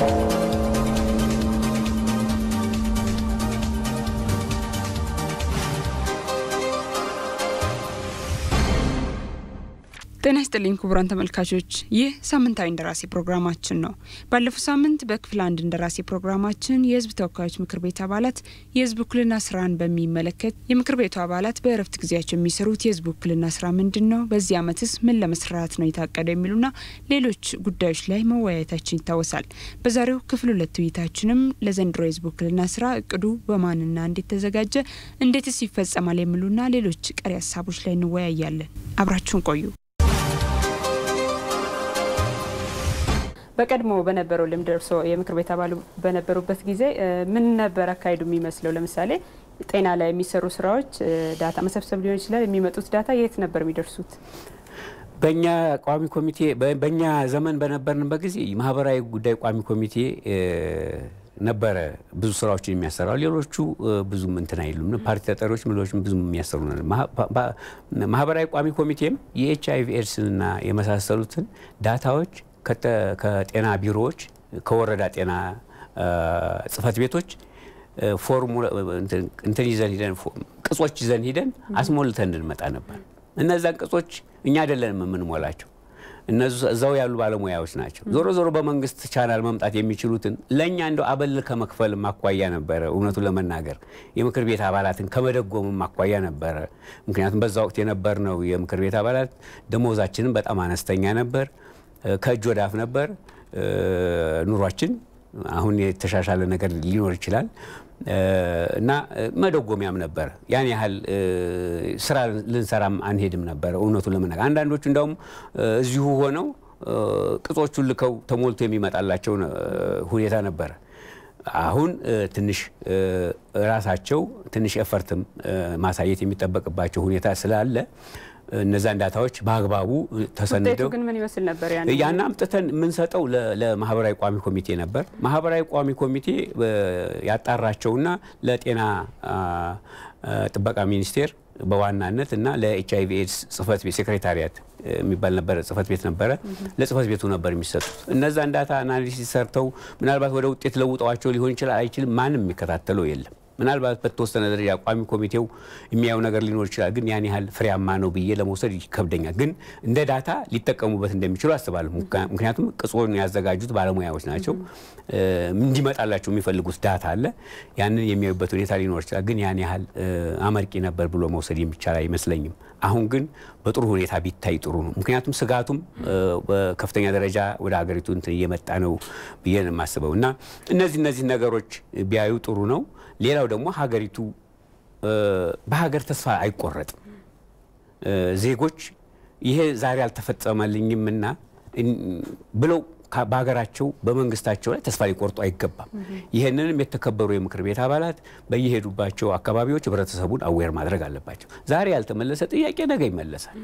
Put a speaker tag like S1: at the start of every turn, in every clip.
S1: ጤና ይስጥልኝ ክቡራን ተመልካቾች፣ ይህ ሳምንታዊ እንደራሴ ፕሮግራማችን ነው። ባለፈው ሳምንት በክፍል አንድ እንደራሴ ፕሮግራማችን የሕዝብ ተወካዮች ምክር ቤት አባላት የሕዝብ ውክልና ስራን በሚመለከት የምክር ቤቱ አባላት በእረፍት ጊዜያቸው የሚሰሩት የሕዝብ ውክልና ስራ ምንድን ነው፣ በዚህ ዓመትስ ምን ለመስራት ነው የታቀደው የሚሉና ሌሎች ጉዳዮች ላይ መወያየታችን ይታወሳል። በዛሬው ክፍል ሁለት ውይይታችንም ለዘንድሮ የሕዝብ ውክልና ስራ እቅዱ በማንና እንዴት ተዘጋጀ፣ እንዴትስ ይፈጸማል የሚሉና ሌሎች ቀሪ ሀሳቦች ላይ እንወያያለን። አብራችሁን ቆዩ። በቀድሞ በነበረው ልምድ እርስዎ የምክር ቤት አባሉ በነበሩበት ጊዜ ምን ነበር አካሄዱ የሚመስለው? ለምሳሌ ጤና ላይ የሚሰሩ ስራዎች ዳታ መሰብሰብ ሊሆን ይችላል። የሚመጡት ዳታ የት ነበር የሚደርሱት?
S2: በእኛ ቋሚ ኮሚቴ በእኛ ዘመን በነበርንበት ጊዜ ማህበራዊ ጉዳይ ቋሚ ኮሚቴ ነበረ ብዙ ስራዎችን የሚያሰራው። ሌሎቹ ብዙም እንትን አይሉም። ፓርቲ ተጠሪዎች ምሎችም ብዙም የሚያሰሩ ማህበራዊ ቋሚ ኮሚቴም የኤች አይቪ ኤድስንና የመሳሰሉትን ዳታዎች ከጤና ቢሮዎች ከወረዳ ጤና ጽህፈት ቤቶች ፎርሙላ እንትን ይዘን ሂደን ቅጾች ይዘን ሂደን አስሞልተን እንድንመጣ ነበር። እነዛን ቅጾች እኛ አይደለንም የምንሞላቸው፣ እዛው ያሉ ባለሙያዎች ናቸው። ዞሮ ዞሮ በመንግስት ቻናል መምጣት የሚችሉትን ለእኛ እንደው አበል ከመክፈል ማኳያ ነበረ። እውነቱን ለመናገር የምክር ቤት አባላትን ከመደጎም ማኳያ ነበረ። ምክንያቱም በዛ ወቅት የነበርነው የምክር ቤት አባላት ደሞዛችንም በጣም አነስተኛ ነበር። ከእጅ ወዳፍ ነበር ኑሯችን። አሁን የተሻሻለ ነገር ሊኖር ይችላል እና መደጎሚያም ነበር። ያን ያህል ስራ ልንሰራም አንሄድም ነበር እውነቱን ለመናገር። አንዳንዶቹ እንዳውም እዚሁ ሆነው ቅጾቹን ልከው ተሞልቶ የሚመጣላቸው ሁኔታ ነበረ። አሁን ትንሽ ራሳቸው ትንሽ ኤፈርትም ማሳየት የሚጠበቅባቸው ሁኔታ ስላለ እነዛን ዳታዎች በአግባቡ ተሰንደው
S1: ግን ምን ይመስል ነበር?
S2: ያን አምጥተን የምንሰጠው ለማህበራዊ ቋሚ ኮሚቴ ነበር። ማህበራዊ ቋሚ ኮሚቴ ያጣራቸውና ለጤና ጥበቃ ሚኒስቴር በዋናነት እና ለኤች አይቪ ኤድስ ጽህፈት ቤት ሴክሬታሪያት የሚባል ነበረ ጽህፈት ቤት ነበረ። ለጽህፈት ቤቱ ነበር የሚሰጡት። እነዛን ዳታ አናሊሲስ ሰርተው ምናልባት ወደ ውጤት ለውጠዋቸው ሊሆን ይችላል አይችልም፣ ማንም የሚከታተለው የለም። ምናልባት በተወሰነ ደረጃ ቋሚ ኮሚቴው የሚያየው ነገር ሊኖር ይችላል። ግን ያን ያህል ፍሬያማ ነው ብዬ ለመውሰድ ይከብደኛል። ግን እንደ ዳታ ሊጠቀሙበት እንደሚችሉ አስባለሁ። ምክንያቱም ቅጾን ያዘጋጁት ባለሙያዎች ናቸው። እንዲመጣላቸው የሚፈልጉት ዳታ አለ። ያንን የሚያዩበት ሁኔታ ሊኖር ይችላል። ግን ያን ያህል አመርቂ ነበር ብሎ መውሰድ የሚቻል አይመስለኝም። አሁን ግን በጥሩ ሁኔታ ቢታይ ጥሩ ነው። ምክንያቱም ስጋቱም በከፍተኛ ደረጃ ወደ ሀገሪቱ እንትን እየመጣ ነው ብዬ ነው የማስበው እና እነዚህ እነዚህ ነገሮች ቢያዩ ጥሩ ነው። ሌላው ደግሞ ሀገሪቱ በሀገር ተስፋ አይቆረጥም። ዜጎች ይሄ ዛሬ አልተፈጸመልኝምና ብለው በሀገራቸው በመንግስታቸው ላይ ተስፋ ሊቆርጡ አይገባም። ይህንንም የተከበሩ የምክር ቤት አባላት በየሄዱባቸው አካባቢዎች ህብረተሰቡን አዌር ማድረግ አለባቸው። ዛሬ ያልተመለሰ ጥያቄ ነገ ይመለሳል፣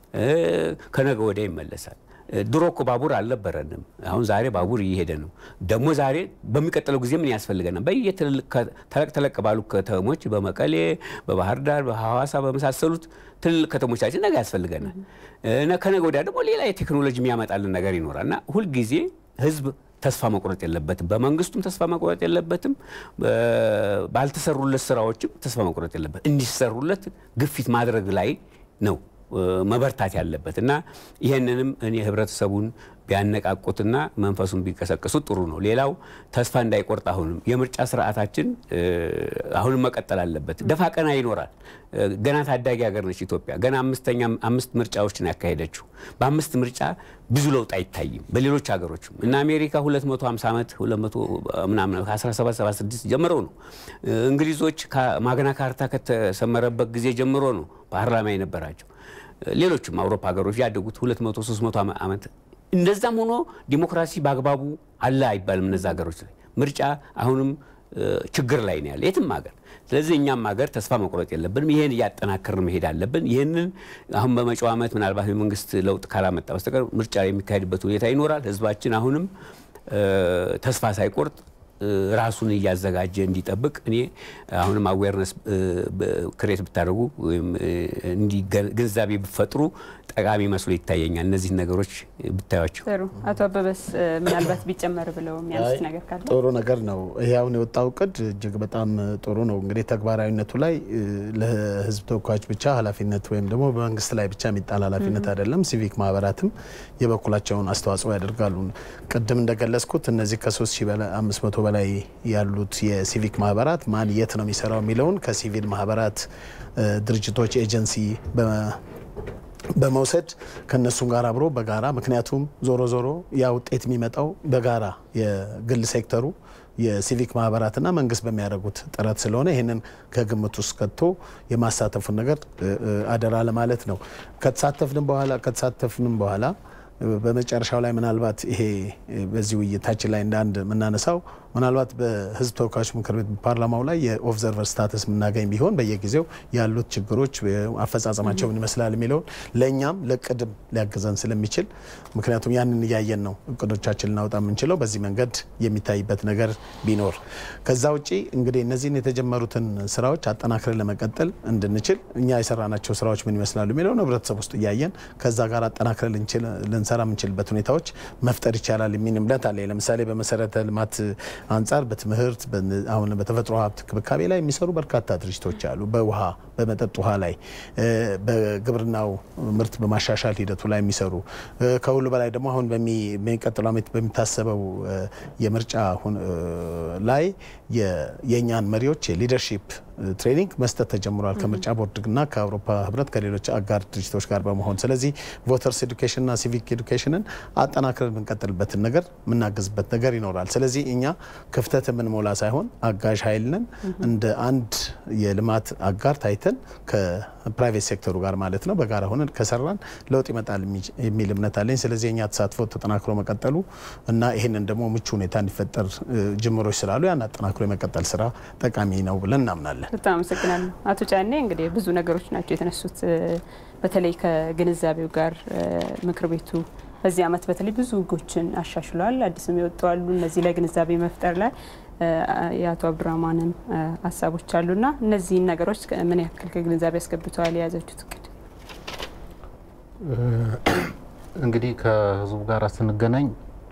S2: ከነገ ወዲያ ይመለሳል። ድሮ እኮ ባቡር አልነበረንም። አሁን ዛሬ ባቡር እየሄደ ነው። ደግሞ ዛሬ በሚቀጥለው ጊዜ ምን ያስፈልገናል? በየትልልቅ ተለቅ ተለቅ ባሉ ከተሞች በመቀሌ፣ በባህር ዳር፣ በሐዋሳ በመሳሰሉት ትልልቅ ከተሞቻችን ነገ ያስፈልገናል። ከነገ ወዲያ ደግሞ ሌላ የቴክኖሎጂ የሚያመጣልን ነገር ይኖራል እና ሁልጊዜ ህዝብ ተስፋ መቁረጥ የለበትም። በመንግስቱም ተስፋ መቁረጥ የለበትም። ባልተሰሩለት ስራዎችም ተስፋ መቁረጥ የለበት። እንዲሰሩለት ግፊት ማድረግ ላይ ነው መበርታት ያለበት እና ይህንንም እኔ ህብረተሰቡን ቢያነቃቁትና መንፈሱን ቢቀሰቅሱት ጥሩ ነው። ሌላው ተስፋ እንዳይቆርጥ አሁንም የምርጫ ስርዓታችን አሁንም መቀጠል አለበት። ደፋ ቀና ይኖራል። ገና ታዳጊ ሀገር ነች ኢትዮጵያ። ገና አምስተኛ አምስት ምርጫዎችን ያካሄደችው በአምስት ምርጫ ብዙ ለውጥ አይታይም። በሌሎች ሀገሮችም እና አሜሪካ 250 ዓመት 200 ምናምን 1776 ጀምሮ ነው። እንግሊዞች ማግና ካርታ ከተሰመረበት ጊዜ ጀምሮ ነው ፓርላማ የነበራቸው። ሌሎችም አውሮፓ ሀገሮች ያደጉት 200 300 ዓመት እንደዛም ሆኖ ዲሞክራሲ በአግባቡ አለ አይባልም። እነዚ ሀገሮች ላይ ምርጫ አሁንም ችግር ላይ ነው ያለ የትም ሀገር። ስለዚህ እኛም ሀገር ተስፋ መቁረጥ የለብንም። ይህን እያጠናከርን መሄድ አለብን። ይህንን አሁን በመጪው ዓመት ምናልባት የመንግስት ለውጥ ካላመጣ በስተቀር ምርጫ የሚካሄድበት ሁኔታ ይኖራል። ህዝባችን አሁንም ተስፋ ሳይቆርጥ ራሱን እያዘጋጀ እንዲጠብቅ እኔ አሁንም አዌርነስ ክሬት ብታደርጉ ወይም ግንዛቤ ብፈጥሩ ጠቃሚ መስሎ ይታየኛል። እነዚህን ነገሮች ብታያቸው
S1: ጥሩ። አቶ አበበስ ምናልባት ቢጨመር ብለው የሚያነሱት ነገር ካለ?
S3: ጥሩ ነገር ነው። ይሄ አሁን የወጣው እቅድ እጅግ በጣም ጥሩ ነው። እንግዲህ ተግባራዊነቱ ላይ ለህዝብ ተወካዮች ብቻ ኃላፊነት ወይም ደግሞ በመንግስት ላይ ብቻ የሚጣል ኃላፊነት አይደለም። ሲቪክ ማህበራትም የበኩላቸውን አስተዋጽኦ ያደርጋሉ። ቅድም እንደገለጽኩት እነዚህ ከ3500 በላይ ያሉት የሲቪክ ማህበራት ማን የት ነው የሚሰራው የሚለውን ከሲቪል ማህበራት ድርጅቶች ኤጀንሲ በመውሰድ ከነሱም ጋር አብሮ በጋራ ምክንያቱም ዞሮ ዞሮ ያ ውጤት የሚመጣው በጋራ የግል ሴክተሩ የሲቪክ ማህበራትና መንግስት በሚያደርጉት ጥረት ስለሆነ ይህንን ከግምት ውስጥ ከቶ የማሳተፉን ነገር አደራ ለማለት ነው። ከተሳተፍንም በኋላ ከተሳተፍንም በኋላ በመጨረሻው ላይ ምናልባት ይሄ በዚህ ውይይታችን ላይ እንደ አንድ የምናነሳው ምናልባት በህዝብ ተወካዮች ምክር ቤት ፓርላማው ላይ የኦብዘርቨር ስታተስ የምናገኝ ቢሆን በየጊዜው ያሉት ችግሮች አፈጻጸማቸው ምን ይመስላል የሚለውን ለእኛም ለቅድም ሊያግዘን ስለሚችል ምክንያቱም ያንን እያየን ነው እቅዶቻችን ልናወጣ የምንችለው በዚህ መንገድ የሚታይበት ነገር ቢኖር ከዛ ውጪ እንግዲህ እነዚህን የተጀመሩትን ስራዎች አጠናክረን ለመቀጠል እንድንችል እኛ የሰራናቸው ስራዎች ምን ይመስላሉ የሚለውን ህብረተሰብ ውስጥ እያየን ከዛ ጋር አጠናክረን ልንሰራ የምንችልበት ሁኔታዎች መፍጠር ይቻላል የሚል እምነት አለ። ለምሳሌ በመሰረተ ልማት አንጻር በትምህርት አሁን በተፈጥሮ ሀብት ክብካቤ ላይ የሚሰሩ በርካታ ድርጅቶች አሉ። በውሃ በመጠጥ ውሃ ላይ በግብርናው ምርት በማሻሻል ሂደቱ ላይ የሚሰሩ ከሁሉ በላይ ደግሞ አሁን በሚቀጥለው ዓመት በሚታሰበው የምርጫ ላይ የእኛን መሪዎች የሊደርሺፕ ትሬኒንግ መስጠት ተጀምሯል። ከምርጫ ቦርድና ከአውሮፓ ህብረት ከሌሎች አጋር ድርጅቶች ጋር በመሆን ስለዚህ ቮተርስ ኤዱኬሽንና ሲቪክ ኤዱኬሽንን አጠናክረን የምንቀጥልበትን ነገር የምናግዝበት ነገር ይኖራል። ስለዚህ እኛ ክፍተት የምንሞላ ሳይሆን አጋዥ ኃይል ነን። እንደ አንድ የልማት አጋር ታይተን ከፕራይቬት ሴክተሩ ጋር ማለት ነው በጋራ ሆነን ከሰራን ለውጥ ይመጣል የሚል እምነት አለኝ። ስለዚህ የእኛ ተሳትፎ ተጠናክሮ መቀጠሉ እና ይህንን ደግሞ ምቹ ሁኔታ እንዲፈጠር ጅምሮች ስላሉ ያን አጠናክሮ የመቀጠል ስራ ጠቃሚ ነው ብለን እናምናለን።
S1: በጣም አመሰግናለሁ አቶ ጫኔ። እንግዲህ ብዙ ነገሮች ናቸው የተነሱት። በተለይ ከግንዛቤው ጋር ምክር ቤቱ በዚህ ዓመት በተለይ ብዙ ህጎችን አሻሽሏል። አዲስም የወጡ አሉ። እነዚህ ላይ ግንዛቤ መፍጠር ላይ የአቶ አብዱራህማንም ሀሳቦች አሉና እነዚህን ነገሮች ምን ያክል ከግንዛቤ ያስገብተዋል የያዘችሁት እቅድ?
S4: እንግዲህ ከህዝቡ ጋር ስንገናኝ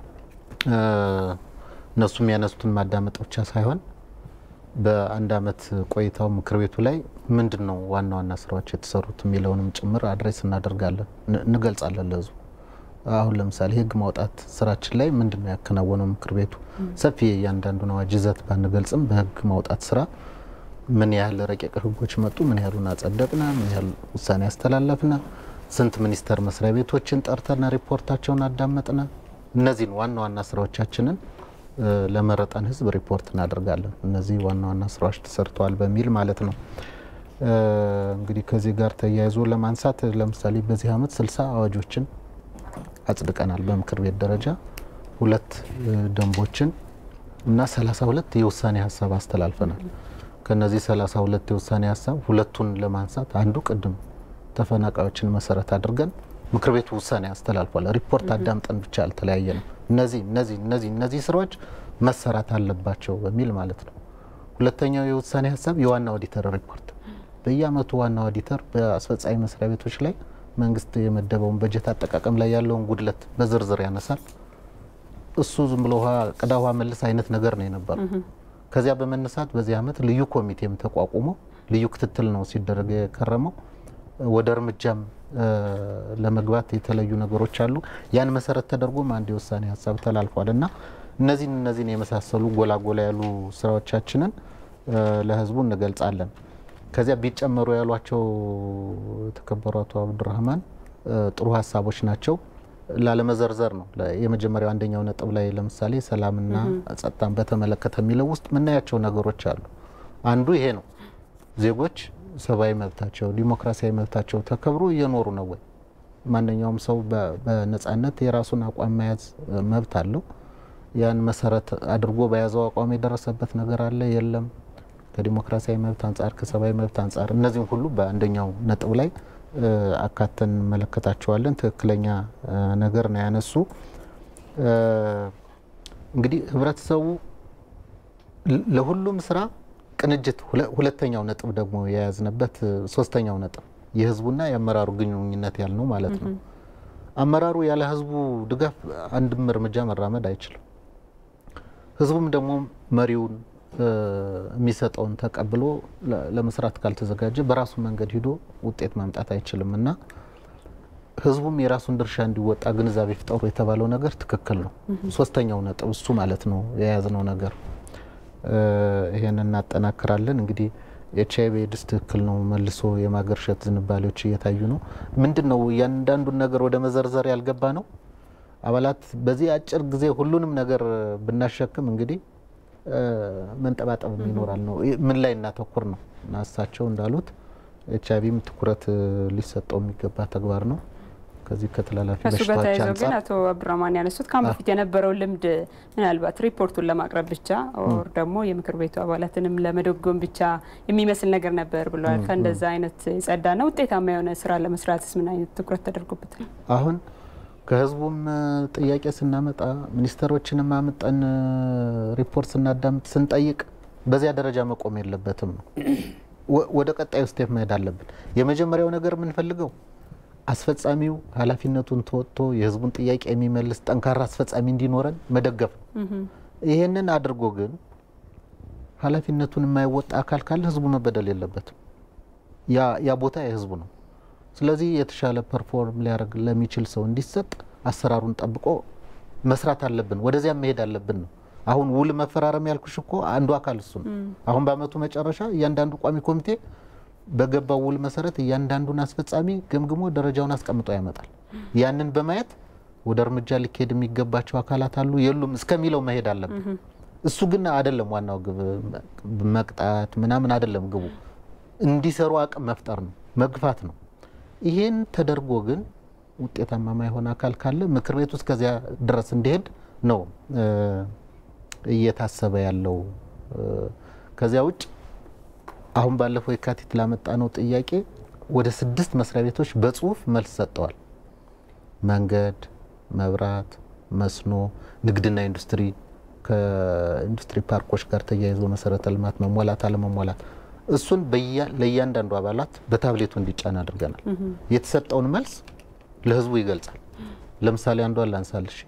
S4: እነሱ የሚያነሱትን ማዳመጥ ብቻ ሳይሆን በአንድ አመት ቆይታው ምክር ቤቱ ላይ ምንድን ነው ዋና ዋና ስራዎች የተሰሩት የሚለውንም ጭምር አድሬስ እናደርጋለን፣ እንገልጻለን ለህዝቡ። አሁን ለምሳሌ ህግ ማውጣት ስራችን ላይ ምንድን ነው ያከናወነው ምክር ቤቱ? ሰፊ የእያንዳንዱን አዋጅ ይዘት ባንገልጽም በህግ ማውጣት ስራ ምን ያህል ረቂቅ ህጎች መጡ፣ ምን ያህሉን አጸደቅና፣ ምን ያህል ውሳኔ ያስተላለፍና፣ ስንት ሚኒስቴር መስሪያ ቤቶችን ጠርተና ሪፖርታቸውን አዳመጥና፣ እነዚህን ዋና ዋና ስራዎቻችንን ለመረጠን ህዝብ ሪፖርት እናደርጋለን። እነዚህ ዋና ዋና ስራዎች ተሰርተዋል በሚል ማለት ነው። እንግዲህ ከዚህ ጋር ተያይዞ ለማንሳት ለምሳሌ በዚህ አመት ስልሳ አዋጆችን አጽድቀናል በምክር ቤት ደረጃ ሁለት ደንቦችን እና ሰላሳ ሁለት የውሳኔ ሀሳብ አስተላልፈናል። ከነዚህ ሰላሳ ሁለት የውሳኔ ሀሳብ ሁለቱን ለማንሳት አንዱ ቅድም ተፈናቃዮችን መሰረት አድርገን ምክር ቤቱ ውሳኔ አስተላልፏል። ሪፖርት አዳምጠን ብቻ አልተለያየ ነው። እነዚህ እነዚህ እነዚህ እነዚህ ስራዎች መሰራት አለባቸው በሚል ማለት ነው። ሁለተኛው የውሳኔ ሀሳብ የዋና ኦዲተር ሪፖርት በየአመቱ ዋና ኦዲተር በአስፈጻሚ መስሪያ ቤቶች ላይ መንግስት የመደበውን በጀት አጠቃቀም ላይ ያለውን ጉድለት በዝርዝር ያነሳል። እሱ ዝም ብሎ ቅዳ ውሃ መልስ አይነት ነገር ነው የነበረው። ከዚያ በመነሳት በዚህ አመት ልዩ ኮሚቴም ተቋቁሞ ልዩ ክትትል ነው ሲደረግ የከረመው። ወደ እርምጃም ለመግባት የተለዩ ነገሮች አሉ። ያን መሰረት ተደርጎም አንድ የውሳኔ ሀሳብ ተላልፏል እና እነዚህን እነዚህን የመሳሰሉ ጎላ ጎላ ያሉ ስራዎቻችንን ለህዝቡ እንገልጻለን። ከዚያ ቢጨመሩ ያሏቸው የተከበሩ አቶ አብዱራህማን ጥሩ ሀሳቦች ናቸው። ላለመዘርዘር ነው የመጀመሪያው አንደኛው ነጥብ ላይ ለምሳሌ ሰላምና ጸጥታን በተመለከተ የሚለው ውስጥ የምናያቸው ነገሮች አሉ። አንዱ ይሄ ነው። ዜጎች ሰብአዊ መብታቸው ዲሞክራሲያዊ መብታቸው ተከብሮ እየኖሩ ነው ወይ? ማንኛውም ሰው በነጻነት የራሱን አቋም መያዝ መብት አለው። ያን መሰረት አድርጎ በያዘው አቋም የደረሰበት ነገር አለ የለም? ከዲሞክራሲያዊ መብት አንጻር፣ ከሰብአዊ መብት አንጻር እነዚህም ሁሉ በአንደኛው ነጥብ ላይ አካተን እንመለከታቸዋለን። ትክክለኛ ነገር ነው ያነሱ። እንግዲህ ህብረተሰቡ ለሁሉም ስራ ቅንጅት ሁለተኛው ነጥብ ደግሞ የያዝንበት ሶስተኛው ነጥብ የህዝቡና የአመራሩ ግንኙነት ያልነው ማለት ነው። አመራሩ ያለ ህዝቡ ድጋፍ አንድም እርምጃ መራመድ አይችልም። ህዝቡም ደግሞ መሪውን የሚሰጠውን ተቀብሎ ለመስራት ካልተዘጋጀ በራሱ መንገድ ሂዶ ውጤት ማምጣት አይችልም እና ህዝቡም የራሱን ድርሻ እንዲወጣ ግንዛቤ ፍጠሩ የተባለው ነገር ትክክል ነው። ሶስተኛው ነጥብ እሱ ማለት ነው የያዝነው ነገር። ይሄን እናጠናክራለን። እንግዲህ ኤች አይቪ ኤድስ ትክክል ነው፣ መልሶ የማገርሸት ዝንባሌዎች እየታዩ ነው። ምንድን ነው እያንዳንዱን ነገር ወደ መዘርዘር ያልገባ ነው። አባላት በዚህ አጭር ጊዜ ሁሉንም ነገር ብናሸክም እንግዲህ መንጠባጠብ ይኖራል ነው። ምን ላይ እናተኩር ነው እና እሳቸው እንዳሉት ኤች አይቪም ትኩረት ሊሰጠው የሚገባ ተግባር ነው። ከዚህ ከተላላፊ
S1: ከእሱ ጋር
S4: በሽታዎች
S1: ተያይዘው ግን
S4: አንጻር
S1: አቶ አብዱራህማን ያነሱት ከአሁን በፊት የነበረው ልምድ ምናልባት ሪፖርቱን ለማቅረብ ብቻ ኦር ደግሞ የምክር ቤቱ አባላትንም ለመደጎም ብቻ የሚመስል ነገር ነበር ብለዋል። ከእንደዛ አይነት የጸዳና ውጤታማ የሆነ ስራ ለመስራትስ ምን አይነት ትኩረት ተደርጎበታል?
S4: አሁን ከህዝቡም ጥያቄ ስናመጣ ሚኒስተሮችንም አምጠን ሪፖርት ስናዳምጥ ስንጠይቅ በዚያ ደረጃ መቆም የለበትም ነው። ወ- ወደ ቀጣዩ ስቴፕ መሄድ አለብን። የመጀመሪያው ነገር የምንፈልገው አስፈጻሚው ኃላፊነቱን ተወጥቶ የህዝቡን ጥያቄ የሚመልስ ጠንካራ አስፈጻሚ እንዲኖረን መደገፍ ነው። ይሄንን አድርጎ ግን ኃላፊነቱን የማይወጣ አካል ካለ ህዝቡ መበደል የለበትም። ያ ያ ቦታ የህዝቡ ነው። ስለዚህ የተሻለ ፐርፎርም ሊያደርግ ለሚችል ሰው እንዲሰጥ አሰራሩን ጠብቆ መስራት አለብን። ወደዚያ መሄድ አለብን ነው። አሁን ውል መፈራረም ያልኩሽ እኮ አንዱ አካል እሱ ነው። አሁን በአመቱ መጨረሻ እያንዳንዱ ቋሚ ኮሚቴ በገባው ውል መሰረት እያንዳንዱን አስፈጻሚ ገምግሞ ደረጃውን አስቀምጦ ያመጣል። ያንን በማየት ወደ እርምጃ ሊካሄድ የሚገባቸው አካላት አሉ የሉም እስከሚለው መሄድ አለብን። እሱ ግን አይደለም ዋናው ግብ፣ መቅጣት ምናምን አይደለም ግቡ። እንዲሰሩ አቅም መፍጠር ነው፣ መግፋት ነው። ይሄን ተደርጎ ግን ውጤታማ ማይሆን አካል ካለ ምክር ቤቱ እስከዚያ ድረስ እንዲሄድ ነው እ እየታሰበ ያለው። እ ከዚያ ውጭ አሁን ባለፈው የካቲት ላመጣ ነው ጥያቄ ወደ ስድስት መስሪያ ቤቶች በጽሁፍ መልስ ሰጥተዋል። መንገድ፣ መብራት፣ መስኖ፣ ንግድና ኢንዱስትሪ ከኢንዱስትሪ ፓርኮች ጋር ተያይዞ መሰረተ ልማት መሟላት አለመሟላት እሱን በያ- ለእያንዳንዱ አባላት በታብሌቱ እንዲጫን አድርገናል። የተሰጠውን መልስ ለህዝቡ ይገልጻል። ለምሳሌ አንዷን ላንሳልሽ።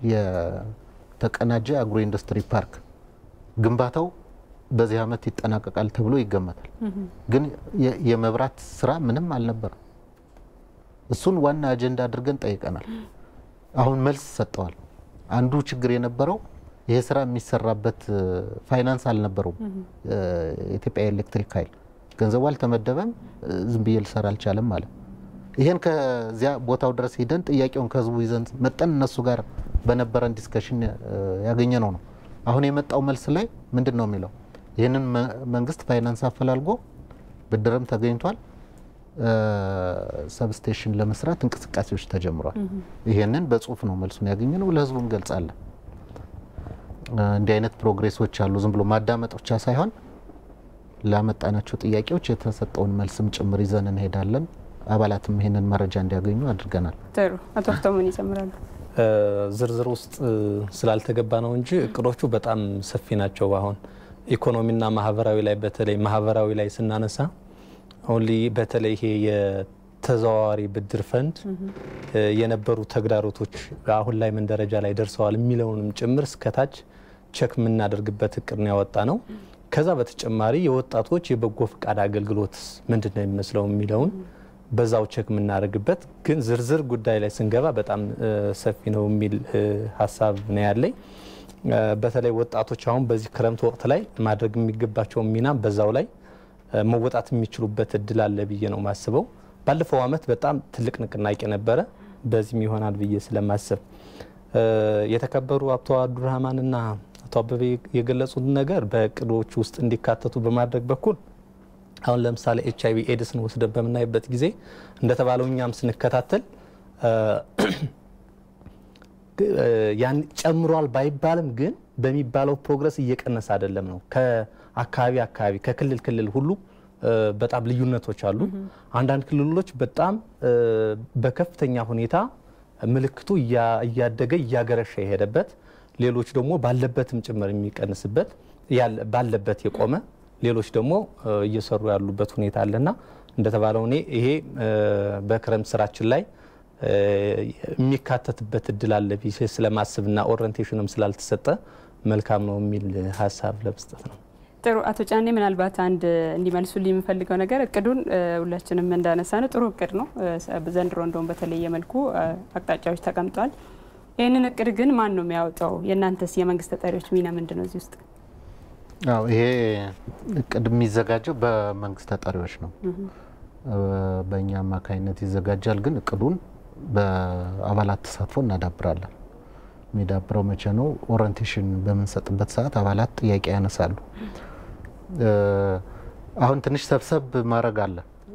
S4: የተቀናጀ አግሮ ኢንዱስትሪ ፓርክ ግንባታው በዚህ ዓመት ይጠናቀቃል ተብሎ ይገመታል። ግን የ- የመብራት ስራ ምንም አልነበረም። እሱን ዋና አጀንዳ አድርገን ጠይቀናል። አሁን መልስ ሰጠዋል። አንዱ ችግር የነበረው ይሄ ስራ የሚሰራበት እ፣ ፋይናንስ አልነበረውም። እ፣ የኢትዮጵያ ኤሌክትሪክ ኃይል ገንዘቡ አልተመደበም። እ፣ ዝም ብዬ ልሰራ አልቻለም ማለት ይሄን ከዚያ ቦታው ድረስ ሂደን ጥያቄውን ከህዝቡ ይዘን መጠን እነሱ ጋር በነበረን ዲስከሽን ያገኘ ነው ነው። አሁን የመጣው መልስ ላይ ምንድን ነው የሚለው? ይህንን መ- መንግስት ፋይናንስ አፈላልጎ ብድርም ተገኝቷል። እ፣ ሰብስቴሽን ለመስራት እንቅስቃሴዎች ተጀምሯል። ይሄንን በጽሁፍ ነው መልሱን ያገኘ ነው። ለህዝቡ እንገልጻለን። እ፣ እንዲህ አይነት ፕሮግሬሶች አሉ። ዝም ብሎ ማዳመጥ ብቻ ሳይሆን ላመጣናቸው ጥያቄዎች የተሰጠውን መልስም ጭምር ይዘን እንሄዳለን። አባላትም ይሄንን መረጃ እንዲያገኙ አድርገናል።
S1: ጥሩ አቶ ሀብታሙን ይጨምራሉ።
S5: እ፣ ዝርዝር ውስጥ እ፣ ስላልተገባ ነው እንጂ እቅዶቹ በጣም ሰፊ ናቸው። አሁን ኢኮኖሚና ማህበራዊ ላይ በተለይ ማህበራዊ ላይ ስናነሳ አሁን ላይ በተለይ ይሄ የተዘዋዋሪ ብድር ፈንድ እ፣ የነበሩ ተግዳሮቶች አሁን ላይ ምን ደረጃ ላይ ደርሰዋል የሚለውንም ጭምር እስከታች ቸክ የምናደርግበት እቅድ ነው ያወጣ ነው። ከዛ በተጨማሪ የወጣቶች የበጎ ፈቃድ አገልግሎት ምንድን ነው የሚመስለው የሚለውን በዛው ቸክ የምናደርግበት ግን ዝርዝር ጉዳይ ላይ ስንገባ በጣም እ፣ ሰፊ ነው የሚል እ፣ ሀሳብ ነው ያለኝ። እ፣ በተለይ ወጣቶች አሁን በዚህ ክረምት ወቅት ላይ ማድረግ የሚገባቸውን ሚና በዛው ላይ እ፣ መወጣት የሚችሉበት እድል አለ ብዬ ነው ማስበው። ባለፈው ዓመት በጣም ትልቅ ንቅናቄ ነበረ። በዚህም ይሆናል ብዬ ስለማስብ እ፣ የተከበሩ አቶ አብዱራህማንና አቶ አበበ የገለጹት ነገር በእቅዶች ውስጥ እንዲካተቱ በማድረግ በኩል አሁን ለምሳሌ ኤች አይቪ ኤድስን ወስደን በምናይበት ጊዜ እንደተባለው እኛም ስንከታተል እ፣ እ፣ ያን ጨምሯል ባይባልም ግን በሚባለው ፕሮግረስ እየቀነሰ አይደለም ነው። ከአካባቢ አካባቢ ከክልል ክልል ሁሉ እ፣ በጣም ልዩነቶች አሉ። አንዳንድ ክልሎች በጣም እ፣ በከፍተኛ ሁኔታ ምልክቱ እያ- እያደገ እያገረሸ የሄደበት፣ ሌሎች ደግሞ ባለበትም ጭምር የሚቀንስበት ባለበት የቆመ ሌሎች ደግሞ እየሰሩ ያሉበት ሁኔታ አለና እንደተባለው እኔ ይሄ በክረምት ስራችን ላይ የሚካተትበት እድል አለ ብዬ ስለማስብና ኦሪንቴሽንም ስላልተሰጠ መልካም ነው የሚል ሀሳብ ለመስጠት ነው።
S6: ጥሩ አቶ ጫኔ ምናልባት አንድ እንዲመልሱልኝ የምፈልገው ነገር እቅዱን ሁላችንም እንዳነሳ ነው ጥሩ እቅድ ነው። ዘንድሮ እንደውም በተለየ መልኩ አቅጣጫዎች ተቀምጧል። ይህንን እቅድ ግን ማን ነው የሚያወጣው? የእናንተስ የመንግስት ተጠሪዎች ሚና ምንድን ነው እዚህ ውስጥ?
S4: አዎ ይሄ እቅድ የሚዘጋጀው በመንግስት ተጠሪዎች ነው። በእኛ አማካኝነት ይዘጋጃል። ግን እቅዱን በአባላት ተሳትፎ እናዳብራለን። የሚዳብረው መቼ ነው? ኦሪንቴሽን በምንሰጥበት ሰዓት አባላት ጥያቄ ያነሳሉ። አሁን ትንሽ ሰብሰብ ማድረግ አለ።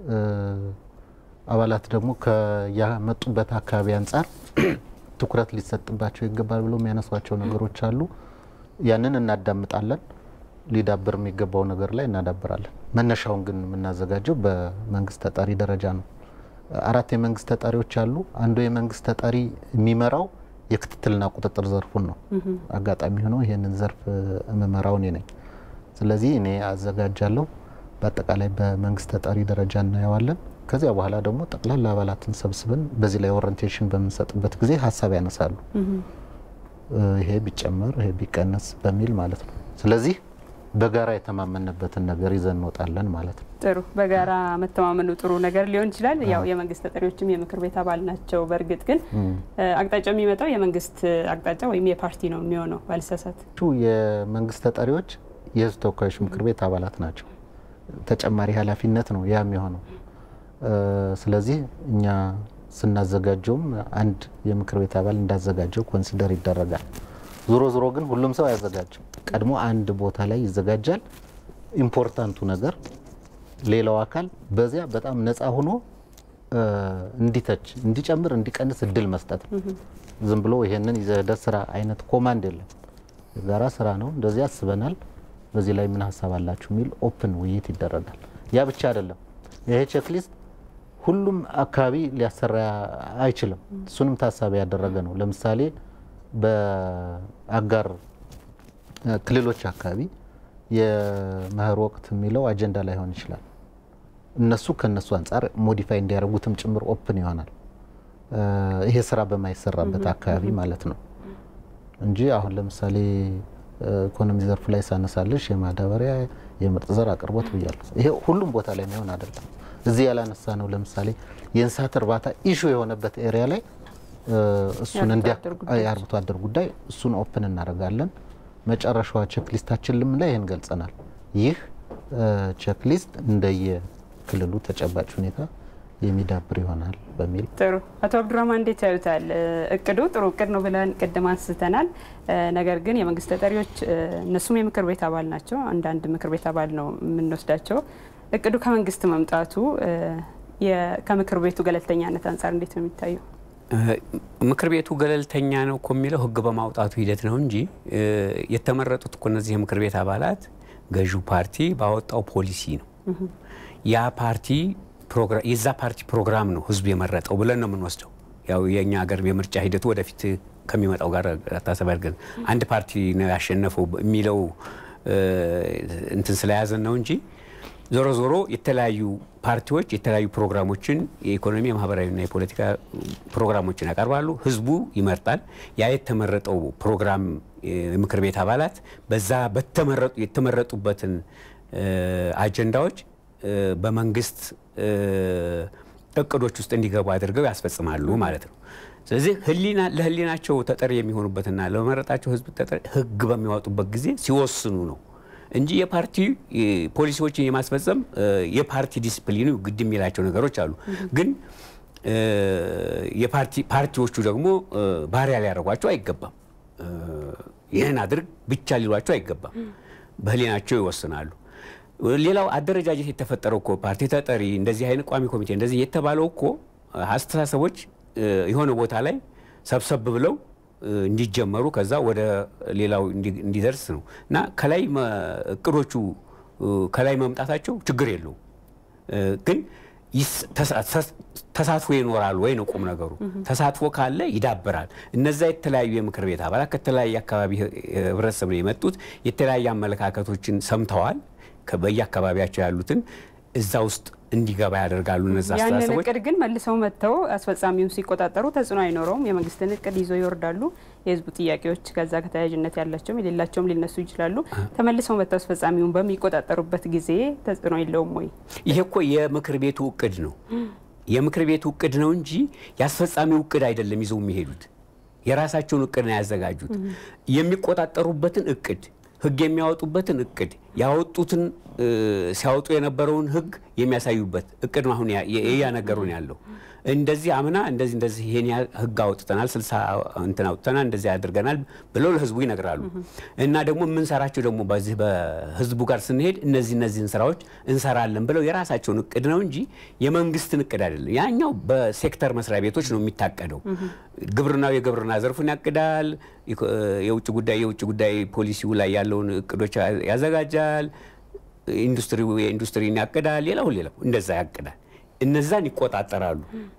S4: አባላት ደግሞ ከያመጡበት አካባቢ አንጻር ትኩረት ሊሰጥባቸው ይገባል ብሎ የሚያነሷቸው ነገሮች አሉ። ያንን እናዳምጣለን። ሊዳብር የሚገባው ነገር ላይ እናዳብራለን። መነሻውን ግን የምናዘጋጀው በመንግስት ተጠሪ ደረጃ ነው። አራት የመንግስት ተጠሪዎች አሉ። አንዱ የመንግስት ተጠሪ የሚመራው የክትትልና ቁጥጥር ዘርፉን ነው። አጋጣሚ ሆኖ ይህንን ዘርፍ የምመራው እኔ ነኝ። ስለዚህ እኔ አዘጋጃለሁ። በአጠቃላይ በመንግስት ተጠሪ ደረጃ እናየዋለን። ከዚያ በኋላ ደግሞ ጠቅላላ አባላትን ሰብስበን በዚህ ላይ ኦሪንቴሽን በምንሰጥበት ጊዜ ሀሳብ ያነሳሉ። ይሄ ቢጨመር ይሄ ቢቀነስ በሚል ማለት ነው። ስለዚህ በጋራ የተማመንበትን ነገር ይዘን እንወጣለን ማለት ነው።
S6: ጥሩ በጋራ መተማመኑ ጥሩ ነገር ሊሆን ይችላል። ያው የመንግስት ተጠሪዎችም የምክር ቤት አባል ናቸው። በእርግጥ ግን አቅጣጫው የሚመጣው የመንግስት አቅጣጫ ወይም የፓርቲ ነው የሚሆነው ባልሳሳት።
S4: የመንግስት ተጠሪዎች የህዝብ ተወካዮች ምክር ቤት አባላት ናቸው። ተጨማሪ ኃላፊነት ነው ያ የሚሆነው። ስለዚህ እኛ ስናዘጋጀውም አንድ የምክር ቤት አባል እንዳዘጋጀው ኮንሲደር ይደረጋል። ዞሮ ዞሮ ግን ሁሉም ሰው አያዘጋጅም። ቀድሞ አንድ ቦታ ላይ ይዘጋጃል። ኢምፖርታንቱ ነገር ሌላው አካል በዚያ በጣም ነፃ ሆኖ እንዲተች፣ እንዲጨምር፣ እንዲቀንስ እድል መስጠት ነው። ዝም ብሎ ይሄንን ይዘህ ስራ አይነት ኮማንድ የለም። የጋራ ስራ ነው። እንደዚህ አስበናል፣ በዚህ ላይ ምን ሀሳብ አላችሁ የሚል ኦፕን ውይይት ይደረጋል። ያ ብቻ አይደለም። ይሄ ቼክሊስት ሁሉም አካባቢ ሊያሰራ አይችልም። እሱንም ታሳቢ ያደረገ ነው። ለምሳሌ በአጋር ክልሎች አካባቢ የመኸር ወቅት የሚለው አጀንዳ ላይሆን ይችላል። እነሱ ከነሱ አንጻር ሞዲፋይ እንዲያደርጉትም ጭምር ኦፕን ይሆናል። ይሄ ስራ በማይሰራበት አካባቢ ማለት ነው እንጂ አሁን ለምሳሌ ኢኮኖሚ ዘርፍ ላይ ሳነሳልሽ የማዳበሪያ የምርጥ ዘር አቅርቦት ብያለሁ። ይሄ ሁሉም ቦታ ላይ የሚሆን አይደለም። እዚህ ያላነሳ ነው ለምሳሌ የእንስሳት እርባታ ኢሹ የሆነበት ኤሪያ ላይ እሱን እንዲያ የአርብቶ አደር ጉዳይ እሱን ኦፕን እናደርጋለን። መጨረሻዋ ቼክሊስታችን ልም ላይ ይህን ገልጸናል። ይህ ቼክሊስት እንደየ ክልሉ ተጨባጭ ሁኔታ የሚዳብር ይሆናል በሚል
S6: ጥሩ። አቶ አብዱራህማን እንዴት ያዩታል? እቅዱ ጥሩ እቅድ ነው ብለን ቅድም አንስተናል። ነገር ግን የመንግስት ተጠሪዎች እነሱም የምክር ቤት አባል ናቸው። አንዳንድ ምክር ቤት አባል ነው የምንወስዳቸው። እቅዱ ከመንግስት መምጣቱ ከምክር ቤቱ ገለልተኛነት አንጻር እንዴት ነው የሚታየው?
S2: ምክር ቤቱ ገለልተኛ ነው እኮ የሚለው ህግ በማውጣቱ ሂደት ነው እንጂ የተመረጡት እኮ እነዚህ የምክር ቤት አባላት ገዢው ፓርቲ ባወጣው ፖሊሲ ነው። ያ ፓርቲ የዛ ፓርቲ ፕሮግራም ነው ህዝቡ የመረጠው ብለን ነው የምንወስደው። ያው የእኛ ሀገር የምርጫ ሂደቱ ወደፊት ከሚመጣው ጋር ታሳቢ አድርገን አንድ ፓርቲ ነው ያሸነፈው የሚለው እንትን ስለያዘን ነው እንጂ ዞሮ ዞሮ የተለያዩ ፓርቲዎች የተለያዩ ፕሮግራሞችን የኢኮኖሚ የማህበራዊና የፖለቲካ ፕሮግራሞችን ያቀርባሉ። ህዝቡ ይመርጣል። ያ የተመረጠው ፕሮግራም የምክር ቤት አባላት በዛ የተመረጡበትን አጀንዳዎች በመንግስት እቅዶች ውስጥ እንዲገቡ አድርገው ያስፈጽማሉ ማለት ነው። ስለዚህ ህሊና ለህሊናቸው ተጠሪ የሚሆኑበትና ለመረጣቸው ህዝብ ተጠሪ ህግ በሚያወጡበት ጊዜ ሲወስኑ ነው እንጂ የፓርቲ ፖሊሲዎችን የማስፈጸም የፓርቲ ዲስፕሊኑ ግድ የሚላቸው ነገሮች አሉ። ግን ፓርቲዎቹ ደግሞ ባሪያ ሊያደርጓቸው አይገባም። ይህን አድርግ ብቻ ሊሏቸው አይገባም። በህሊናቸው ይወስናሉ። ሌላው አደረጃጀት የተፈጠረው እኮ ፓርቲ ተጠሪ እንደዚህ አይነት ቋሚ ኮሚቴ እንደዚህ የተባለው እኮ አስተሳሰቦች የሆነ ቦታ ላይ ሰብሰብ ብለው እንዲጀመሩ ከዛ ወደ ሌላው እንዲደርስ ነው እና ከላይ እቅዶቹ ከላይ መምጣታቸው ችግር የለውም። ግን ተሳትፎ ይኖራል ወይ ነው ቁም ነገሩ። ተሳትፎ ካለ ይዳብራል። እነዛ የተለያዩ የምክር ቤት አባላት ከተለያየ አካባቢ ህብረተሰብ ነው የመጡት። የተለያየ አመለካከቶችን ሰምተዋል። በየአካባቢያቸው ያሉትን እዛ ውስጥ እንዲገባ ያደርጋሉ። እነዛ
S6: ያንን
S2: አስተሳሰቦች
S6: እቅድ ግን መልሰው መጥተው አስፈጻሚውን ሲቆጣጠሩ ተጽዕኖ አይኖረውም። የመንግስትን እቅድ ይዘው ይወርዳሉ። የህዝቡ ጥያቄዎች ከዛ ከተያያዥነት ያላቸውም የሌላቸውም ሊነሱ ይችላሉ። ተመልሰው መጥተው አስፈጻሚውን በሚቆጣጠሩበት ጊዜ ተጽዕኖ የለውም ወይ?
S2: ይሄ እኮ የምክር ቤቱ እቅድ ነው። የምክር ቤቱ እቅድ ነው እንጂ የአስፈጻሚው እቅድ አይደለም ይዘው የሚሄዱት። የራሳቸውን እቅድ ነው ያዘጋጁት። የሚቆጣጠሩበትን እቅድ ህግ የሚያወጡበትን እቅድ ያወጡትን ሲያወጡ የነበረውን ህግ የሚያሳዩበት እቅድ ነው። አሁን እያነገሩን ያለው እንደዚህ አምና እንደዚህ እንደዚህ ይሄን ያህል ህግ አውጥተናል፣ ስልሳ እንትን አውጥተናል፣ እንደዚህ አድርገናል ብለው ለህዝቡ ይነግራሉ። እና ደግሞ የምንሰራቸው ደግሞ በዚህ በህዝቡ ጋር ስንሄድ እነዚህ እነዚህን ስራዎች እንሰራለን ብለው የራሳቸውን እቅድ ነው እንጂ የመንግስትን እቅድ አይደለም። ያኛው በሴክተር መስሪያ ቤቶች ነው የሚታቀደው። ግብርናው የግብርና ዘርፉን ያቅዳል። የውጭ ጉዳይ የውጭ ጉዳይ ፖሊሲው ላይ ያለውን እቅዶች ያዘጋጃል። ኢንዱስትሪው የኢንዱስትሪን ያቅዳል። ሌላው ሌላው እንደዛ ያቅዳል። እነዛን ይቆጣጠራሉ።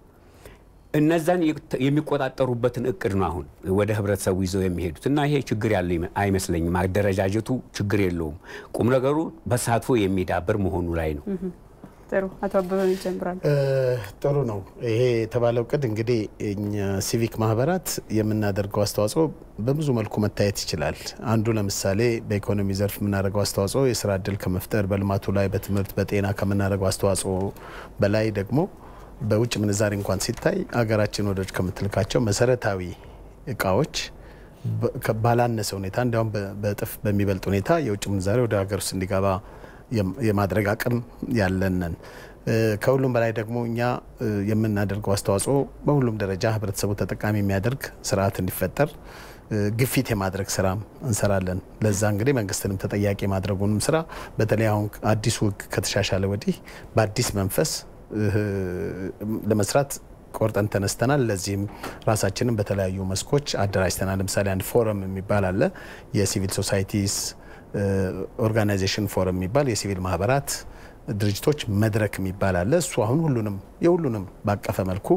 S2: እነዛን የሚቆጣጠሩበትን እቅድ ነው አሁን ወደ ህብረተሰቡ ይዘው የሚሄዱት እና ይሄ ችግር ያለው አይመስለኝም። አደረጃጀቱ ችግር የለውም። ቁም ነገሩ በተሳትፎ የሚዳብር መሆኑ ላይ ነው።
S6: ጥሩ አቶ አበበ ይጀምራሉ።
S3: ጥሩ ነው። ይሄ የተባለው እቅድ እንግዲህ እኛ ሲቪክ ማህበራት የምናደርገው አስተዋጽኦ በብዙ መልኩ መታየት ይችላል። አንዱ ለምሳሌ በኢኮኖሚ ዘርፍ የምናደርገው አስተዋጽኦ የስራ እድል ከመፍጠር በልማቱ ላይ በትምህርት፣ በጤና ከምናደርገው አስተዋጽኦ በላይ ደግሞ በውጭ ምንዛሬ እንኳን ሲታይ አገራችን ወደች ከምትልካቸው መሰረታዊ እቃዎች ባላነሰ ሁኔታ እንዲያውም በእጥፍ በሚበልጥ ሁኔታ የውጭ ምንዛሬ ወደ ሀገር ውስጥ እንዲገባ የማድረግ አቅም ያለንን ከሁሉም በላይ ደግሞ እኛ የምናደርገው አስተዋጽኦ በሁሉም ደረጃ ህብረተሰቡ ተጠቃሚ የሚያደርግ ስርዓት እንዲፈጠር ግፊት የማድረግ ስራ እንሰራለን። ለዛ እንግዲህ መንግስትንም ተጠያቂ የማድረጉንም ስራ በተለይ አሁን አዲሱ ህግ ከተሻሻለ ወዲህ በአዲስ መንፈስ ለመስራት ቆርጠን ተነስተናል። ለዚህም ራሳችንን በተለያዩ መስኮች አደራጅተናል። ለምሳሌ አንድ ፎረም የሚባል አለ የሲቪል ሶሳይቲስ ኦርጋናይዜሽን ፎረም የሚባል የሲቪል ማህበራት ድርጅቶች መድረክ የሚባል አለ። እሱ አሁን ሁሉንም የሁሉንም ባቀፈ መልኩ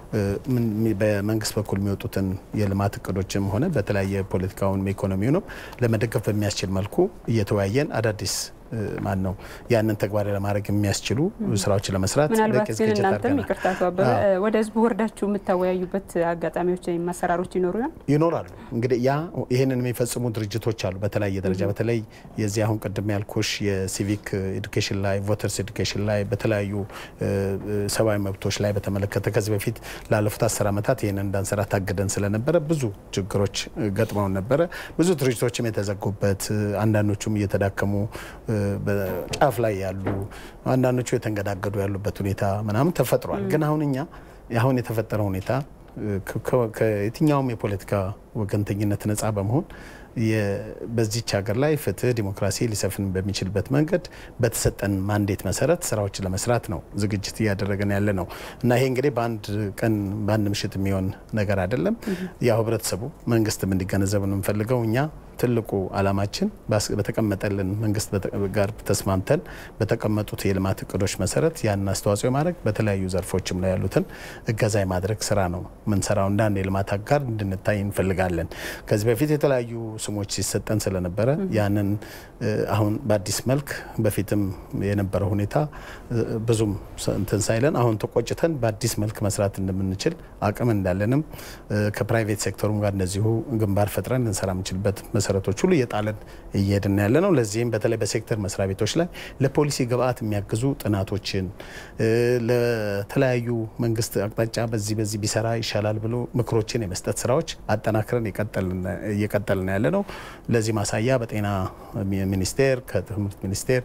S3: በመንግስት በኩል የሚወጡትን የልማት እቅዶችም ሆነ በተለያየ ፖለቲካውን ኢኮኖሚውንም ለመደገፍ በሚያስችል መልኩ እየተወያየን አዳዲስ ማን ነው ያንን ተግባራዊ ለማድረግ የሚያስችሉ ስራዎችን ለመስራት
S6: ምናልባት ግን
S3: ዝግጅት
S6: እናንተም
S3: አድርገናል።
S6: ይቅርታ አቶ አበበ ወደ ህዝቡ ወርዳችሁ የምታወያዩበት አጋጣሚዎች ወይም አሰራሮች ይኖሩ ይሆን?
S3: ይኖራሉ እንግዲህ ያ ይህንን የሚፈጽሙ ድርጅቶች አሉ በተለያየ ደረጃ በተለይ የዚህ አሁን ቅድም ያልኩሽ የሲቪክ ኤዱኬሽን ላይ ቮተርስ ኤዱኬሽን ላይ በተለያዩ እ፣ እ፣ ሰብአዊ መብቶች ላይ በተመለከተ ከዚህ በፊት ላለፉት አስር ዓመታት ይህንን እንዳንሰራ ታግደን ስለነበረ ብዙ ችግሮች እ፣ ገጥመውን ነበረ ብዙ ድርጅቶችም የተዘጉበት እ፣ አንዳንዶቹም እየተዳከሙ እ፣ በጫፍ ላይ ያሉ አንዳንዶቹ የተንገዳገዱ ያሉበት ሁኔታ ምናምን ተፈጥሯል ግን አሁን እኛ አሁን የተፈጠረው ሁኔታ ከ- ከ- ከየትኛውም የፖለቲካ ወገንተኝነት ነጻ በመሆን የ- በዚች ሀገር ላይ ፍትህ፣ ዲሞክራሲ ሊሰፍን በሚችልበት መንገድ በተሰጠን ማንዴት መሰረት ስራዎችን ለመስራት ነው ዝግጅት እያደረገን ያለ ነው እና ይሄ እንግዲህ በአንድ ቀን በአንድ ምሽት የሚሆን ነገር አይደለም። ያው ህብረተሰቡ መንግስትም እንዲገነዘብ ነው የምንፈልገው እኛ ትልቁ አላማችን ባስ- በተቀመጠልን መንግስት በተ- ጋር ተስማምተን በተቀመጡት የልማት እቅዶች መሰረት ያን አስተዋጽኦ የማድረግ በተለያዩ ዘርፎችም ላይ ያሉትን እገዛ የማድረግ ስራ ነው ምንሰራው። እንደ አንድ የልማት አጋር እንድንታይ እንፈልጋለን። ከዚህ በፊት የተለያዩ ስሞች ሲሰጠን ስለነበረ ያንን እ፣ አሁን በአዲስ መልክ በፊትም የነበረው ሁኔታ እ፣ ብዙም ሰ- እንትን ሳይለን አሁን ተቆጭተን በአዲስ መልክ መስራት እንደምንችል አቅም እንዳለንም እ፣ ከፕራይቬት ሴክተሩም ጋር እንደዚሁ ግንባር ፈጥረን ልንሰራ የምንችልበት መሰረቶች ሁሉ እየጣለን እየሄድን ያለ ነው። ለዚህም በተለይ በሴክተር መስሪያ ቤቶች ላይ ለፖሊሲ ግብአት የሚያግዙ ጥናቶችን እ፣ ለተለያዩ መንግስት አቅጣጫ በዚህ በዚህ ቢሰራ ይሻላል ብሎ ምክሮችን የመስጠት ስራዎች አጠናክረን የቀጠልን- እየቀጠልን ያለ ነው። ለዚህ ማሳያ በጤና ሚኒስቴር፣ ከትምህርት ሚኒስቴር፣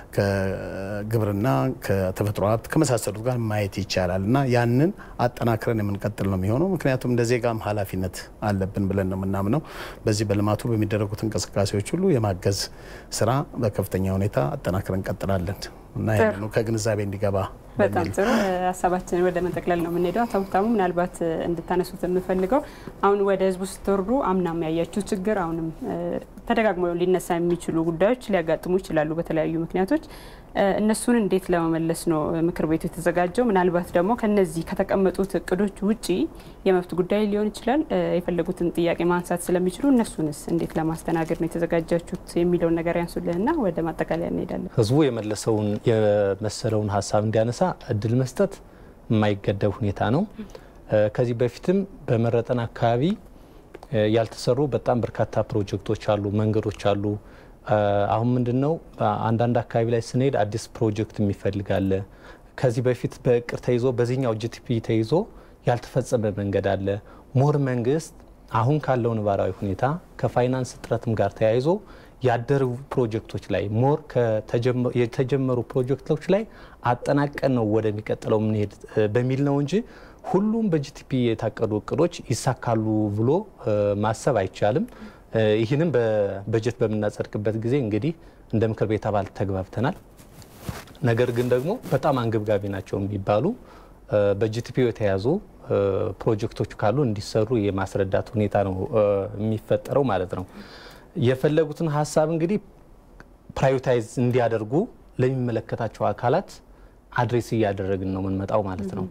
S3: ከግብርና፣ ከተፈጥሮ ሀብት ከመሳሰሉት ጋር ማየት ይቻላል እና ያንን አጠናክረን የምንቀጥል ነው የሚሆነው። ምክንያቱም እንደ ዜጋም ኃላፊነት አለብን ብለን ነው የምናምነው። በዚህ በልማቱ በሚደረጉት እንቅስቃሴዎች ሁሉ የማገዝ ስራ በከፍተኛ ሁኔታ አጠናክረን እንቀጥላለን እና ይህንኑ ከግንዛቤ እንዲገባ
S6: በጣም ጥሩ ሀሳባችንን ወደ መጠቅለል ነው የምንሄደው። አቶ ሀብታሙ ምናልባት እንድታነሱት የምፈልገው አሁን ወደ ህዝቡ ስትወርዱ አምናም ያያችሁ ችግር አሁንም ተደጋግሞ ሊነሳ የሚችሉ ጉዳዮች ሊያጋጥሙ ይችላሉ በተለያዩ ምክንያቶች። እነሱን እንዴት ለመመለስ ነው ምክር ቤቱ የተዘጋጀው? ምናልባት ደግሞ ከነዚህ ከተቀመጡት እቅዶች ውጪ የመብት ጉዳይ ሊሆን ይችላል የፈለጉትን ጥያቄ ማንሳት ስለሚችሉ እነሱንስ እንዴት ለማስተናገድ ነው የተዘጋጃችሁት የሚለውን ነገር ያንሱልንና ወደ ማጠቃለያ እንሄዳለን።
S5: ህዝቡ የመለሰውን የመሰለውን ሀሳብ እንዲያነሳ እድል መስጠት የማይገደብ ሁኔታ ነው። ከዚህ በፊትም በመረጠን አካባቢ ያልተሰሩ በጣም በርካታ ፕሮጀክቶች አሉ፣ መንገዶች አሉ። አሁን ምንድን ነው አንዳንድ አካባቢ ላይ ስንሄድ አዲስ ፕሮጀክት የሚፈልጋለ ከዚህ በፊት በእቅድ ተይዞ በዚህኛው ጂቲፒ ተይዞ ያልተፈጸመ መንገድ አለ። ሞር መንግስት አሁን ካለው ነባራዊ ሁኔታ ከፋይናንስ እጥረትም ጋር ተያይዞ ያደሩ ፕሮጀክቶች ላይ ሞር የተጀመሩ ፕሮጀክቶች ላይ አጠናቀን ነው ወደሚቀጥለው የምንሄድ በሚል ነው እንጂ ሁሉም በጂቲፒ የታቀዱ እቅዶች ይሳካሉ ብሎ ማሰብ አይቻልም። ይህንም በበጀት በምናጸድቅበት ጊዜ እንግዲህ እንደ ምክር ቤት አባል ተግባብተናል። ነገር ግን ደግሞ በጣም አንገብጋቢ ናቸው የሚባሉ በጂቲፒ የተያዙ ፕሮጀክቶች ካሉ እንዲሰሩ የማስረዳት ሁኔታ ነው የሚፈጠረው ማለት ነው። የፈለጉትን ሀሳብ እንግዲህ ፕራዮሪታይዝ እንዲያደርጉ ለሚመለከታቸው አካላት አድሬስ እያደረግን ነው የምንመጣው ማለት ነው።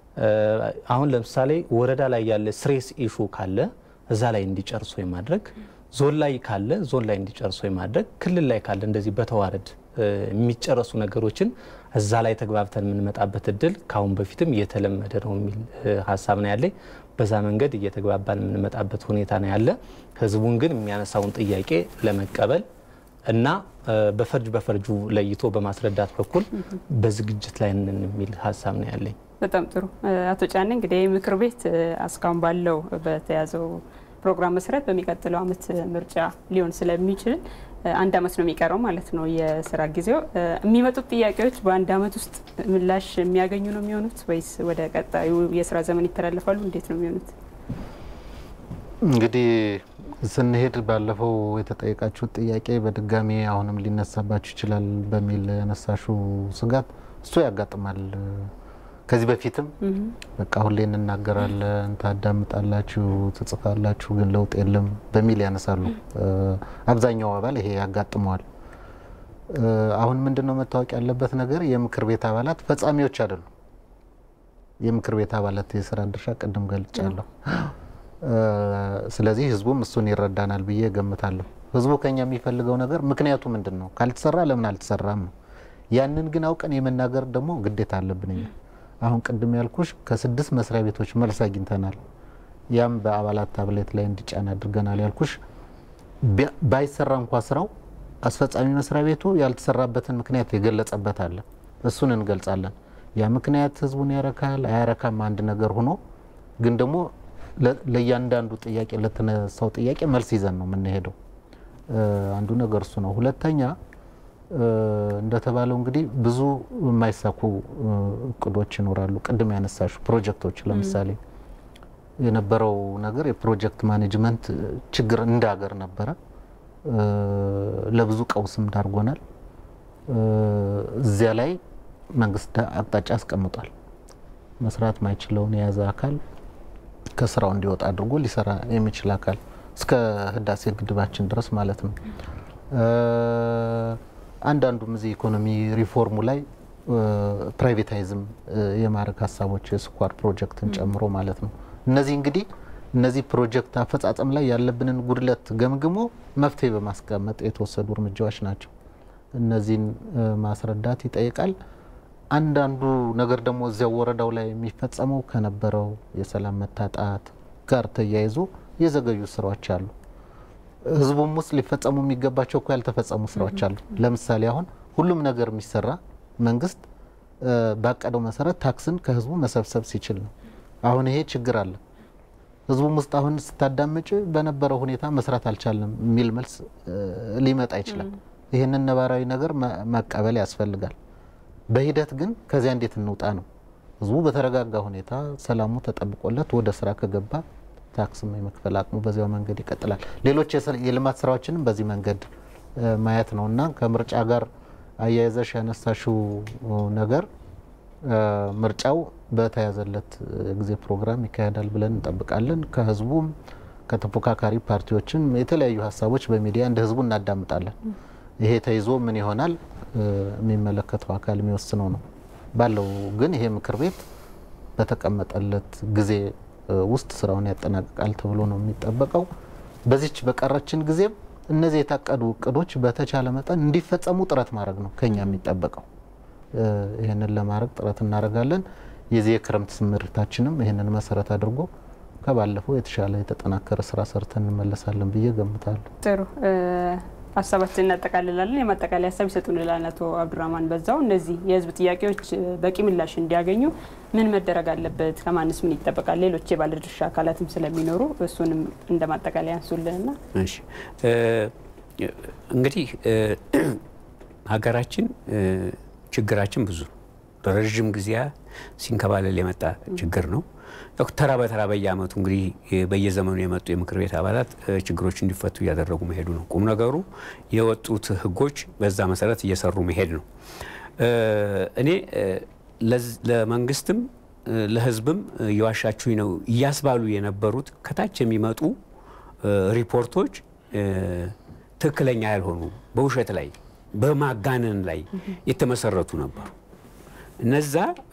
S5: አሁን ለምሳሌ ወረዳ ላይ ያለ ስሬስ ኢሹ ካለ እዛ ላይ እንዲጨርሱ የማድረግ ዞን ላይ ካለ ዞን ላይ እንዲጨርሱ የማድረግ ክልል ላይ ካለ እንደዚህ በተዋረድ የሚጨረሱ ነገሮችን እዛ ላይ ተግባብተን የምንመጣበት እድል ከአሁን በፊትም እየተለመደ ነው የሚል ሀሳብ ነው ያለኝ። በዛ መንገድ እየተግባባን የምንመጣበት ሁኔታ ነው ያለ። ህዝቡን ግን የሚያነሳውን ጥያቄ ለመቀበል እና በፈርጅ በፈርጁ ለይቶ በማስረዳት በኩል በዝግጅት ላይ ነን የሚል ሀሳብ ነው ያለኝ።
S6: በጣም ጥሩ አቶ ጫኔ እንግዲህ ምክር ቤት እስካሁን ባለው በተያዘው ፕሮግራም መሰረት በሚቀጥለው አመት ምርጫ ሊሆን ስለሚችል አንድ አመት ነው የሚቀረው ማለት ነው የስራ ጊዜው። የሚመጡት ጥያቄዎች በአንድ አመት ውስጥ ምላሽ የሚያገኙ ነው የሚሆኑት ወይስ ወደ ቀጣዩ የስራ ዘመን ይተላለፋሉ? እንዴት ነው የሚሆኑት?
S4: እንግዲህ ስንሄድ ባለፈው የተጠየቃችሁት ጥያቄ በድጋሚ አሁንም ሊነሳባችሁ ይችላል በሚል ያነሳሹ ስጋት እሱ ያጋጥማል። ከዚህ በፊትም በቃ ሁሌ እንናገራለን፣ ታዳምጣላችሁ፣ ትጽፋላችሁ፣ ግን ለውጥ የለም በሚል ያነሳሉ። አብዛኛው አባል ይሄ ያጋጥመዋል። አሁን ምንድን ነው መታወቅ ያለበት ነገር የምክር ቤት አባላት ፈጻሚዎች አይደሉም። የምክር ቤት አባላት የስራ ድርሻ ቅድም ገልጫለሁ። ስለዚህ ህዝቡም እሱን ይረዳናል ብዬ ገምታለሁ። ህዝቡ ከኛ የሚፈልገው ነገር ምክንያቱ ምንድን ነው፣ ካልተሰራ ለምን አልተሰራም ነው። ያንን ግን አውቀን የመናገር ደግሞ ግዴታ አለብን እኛ አሁን ቅድም ያልኩሽ ከስድስት መስሪያ ቤቶች መልስ አግኝተናል። ያም በአባላት ታብሌት ላይ እንዲጫን አድርገናል ያልኩሽ ባይሰራ እንኳ ስራው አስፈጻሚ መስሪያ ቤቱ ያልተሰራበትን ምክንያት የገለጸበት አለ። እሱን እንገልጻለን። ያ ምክንያት ህዝቡን ያረካል አያረካም አንድ ነገር ሆኖ ግን ደግሞ ለእያንዳንዱ ጥያቄ ለተነሳው ጥያቄ መልስ ይዘን ነው የምንሄደው። አንዱ ነገር እሱ ነው። ሁለተኛ እንደተባለው እንግዲህ ብዙ የማይሳኩ እቅዶች ይኖራሉ። ቅድም ያነሳሹ ፕሮጀክቶች ለምሳሌ የነበረው ነገር የፕሮጀክት ማኔጅመንት ችግር እንደ ሀገር ነበረ። ለብዙ ቀውስም ዳርጎናል። እዚያ ላይ መንግስት አቅጣጫ አስቀምጧል። መስራት ማይችለውን የያዘ አካል ከስራው እንዲወጣ አድርጎ ሊሰራ የሚችል አካል እስከ ህዳሴ ግድባችን ድረስ ማለት ነው። አንዳንዱም እዚህ ኢኮኖሚ ሪፎርሙ ላይ ፕራይቬታይዝም የማድረግ ሀሳቦች የስኳር ፕሮጀክትን ጨምሮ ማለት ነው። እነዚህ እንግዲህ እነዚህ ፕሮጀክት አፈጻጸም ላይ ያለብንን ጉድለት ገምግሞ መፍትሄ በማስቀመጥ የተወሰዱ እርምጃዎች ናቸው። እነዚህን ማስረዳት ይጠይቃል። አንዳንዱ ነገር ደግሞ እዚያው ወረዳው ላይ የሚፈጸመው ከነበረው የሰላም መታጣት ጋር ተያይዞ የዘገዩ ስራዎች አሉ። ህዝቡም ውስጥ ሊፈጸሙ የሚገባቸው እኮ ያልተፈጸሙ ስራዎች አሉ። ለምሳሌ አሁን ሁሉም ነገር የሚሰራ መንግስት ባቀደው መሰረት ታክስን ከህዝቡ መሰብሰብ ሲችል ነው። አሁን ይሄ ችግር አለ። ህዝቡም ውስጥ አሁን ስታዳምጭ በነበረው ሁኔታ መስራት አልቻለም የሚል መልስ ሊመጣ ይችላል። ይህንን ነባራዊ ነገር መቀበል ያስፈልጋል። በሂደት ግን ከዚያ እንዴት እንውጣ ነው። ህዝቡ በተረጋጋ ሁኔታ ሰላሙ ተጠብቆለት ወደ ስራ ከገባ ታክስም የመክፈል አቅሙ በዚያው መንገድ ይቀጥላል። ሌሎች የልማት ስራዎችንም በዚህ መንገድ ማየት ነው እና ከምርጫ ጋር አያይዘሽ ያነሳሽው ነገር ምርጫው በተያዘለት ጊዜ ፕሮግራም ይካሄዳል ብለን እንጠብቃለን። ከህዝቡም ከተፎካካሪ ፓርቲዎችም የተለያዩ ሀሳቦች በሚዲያ እንደ ህዝቡ እናዳምጣለን። ይሄ ተይዞ ምን ይሆናል የሚመለከተው አካል የሚወስነው ነው። ባለው ግን ይሄ ምክር ቤት በተቀመጠለት ጊዜ ውስጥ ስራውን ያጠናቅቃል ተብሎ ነው የሚጠበቀው። በዚች በቀረችን ጊዜም እነዚህ የታቀዱ እቅዶች በተቻለ መጠን እንዲፈጸሙ ጥረት ማድረግ ነው ከኛ የሚጠበቀው። ይህንን ለማድረግ ጥረት እናደርጋለን። የዚህ የክረምት ስምሪታችንም ይህንን መሰረት አድርጎ ከባለፈው የተሻለ የተጠናከረ ስራ ሰርተን እንመለሳለን ብዬ ገምታለሁ።
S6: ጥሩ ሀሳባችን እናጠቃልላለን። የማጠቃለያ ሀሳብ ይሰጡልናል አቶ አብዱራህማን በዛው። እነዚህ የህዝብ ጥያቄዎች በቂ ምላሽ እንዲያገኙ ምን መደረግ አለበት? ከማንስ ምን ይጠበቃል? ሌሎች የባለድርሻ አካላትም ስለሚኖሩ እሱንም እንደ ማጠቃለያ ያንሱልንና
S2: እሺ እንግዲህ ሀገራችን ችግራችን ብዙ ረዥም ጊዜያ ሲንከባለል የመጣ ችግር ነው። ተራ በተራ በየአመቱ እንግዲህ በየዘመኑ የመጡ የምክር ቤት አባላት ችግሮች እንዲፈቱ እያደረጉ መሄዱ ነው። ቁም ነገሩ የወጡት ህጎች በዛ መሰረት እየሰሩ መሄድ ነው። እኔ ለመንግስትም ለህዝብም እየዋሻችሁኝ ነው እያስባሉ የነበሩት ከታች የሚመጡ ሪፖርቶች ትክክለኛ ያልሆኑ በውሸት ላይ በማጋነን ላይ የተመሰረቱ ነበሩ። እነዛ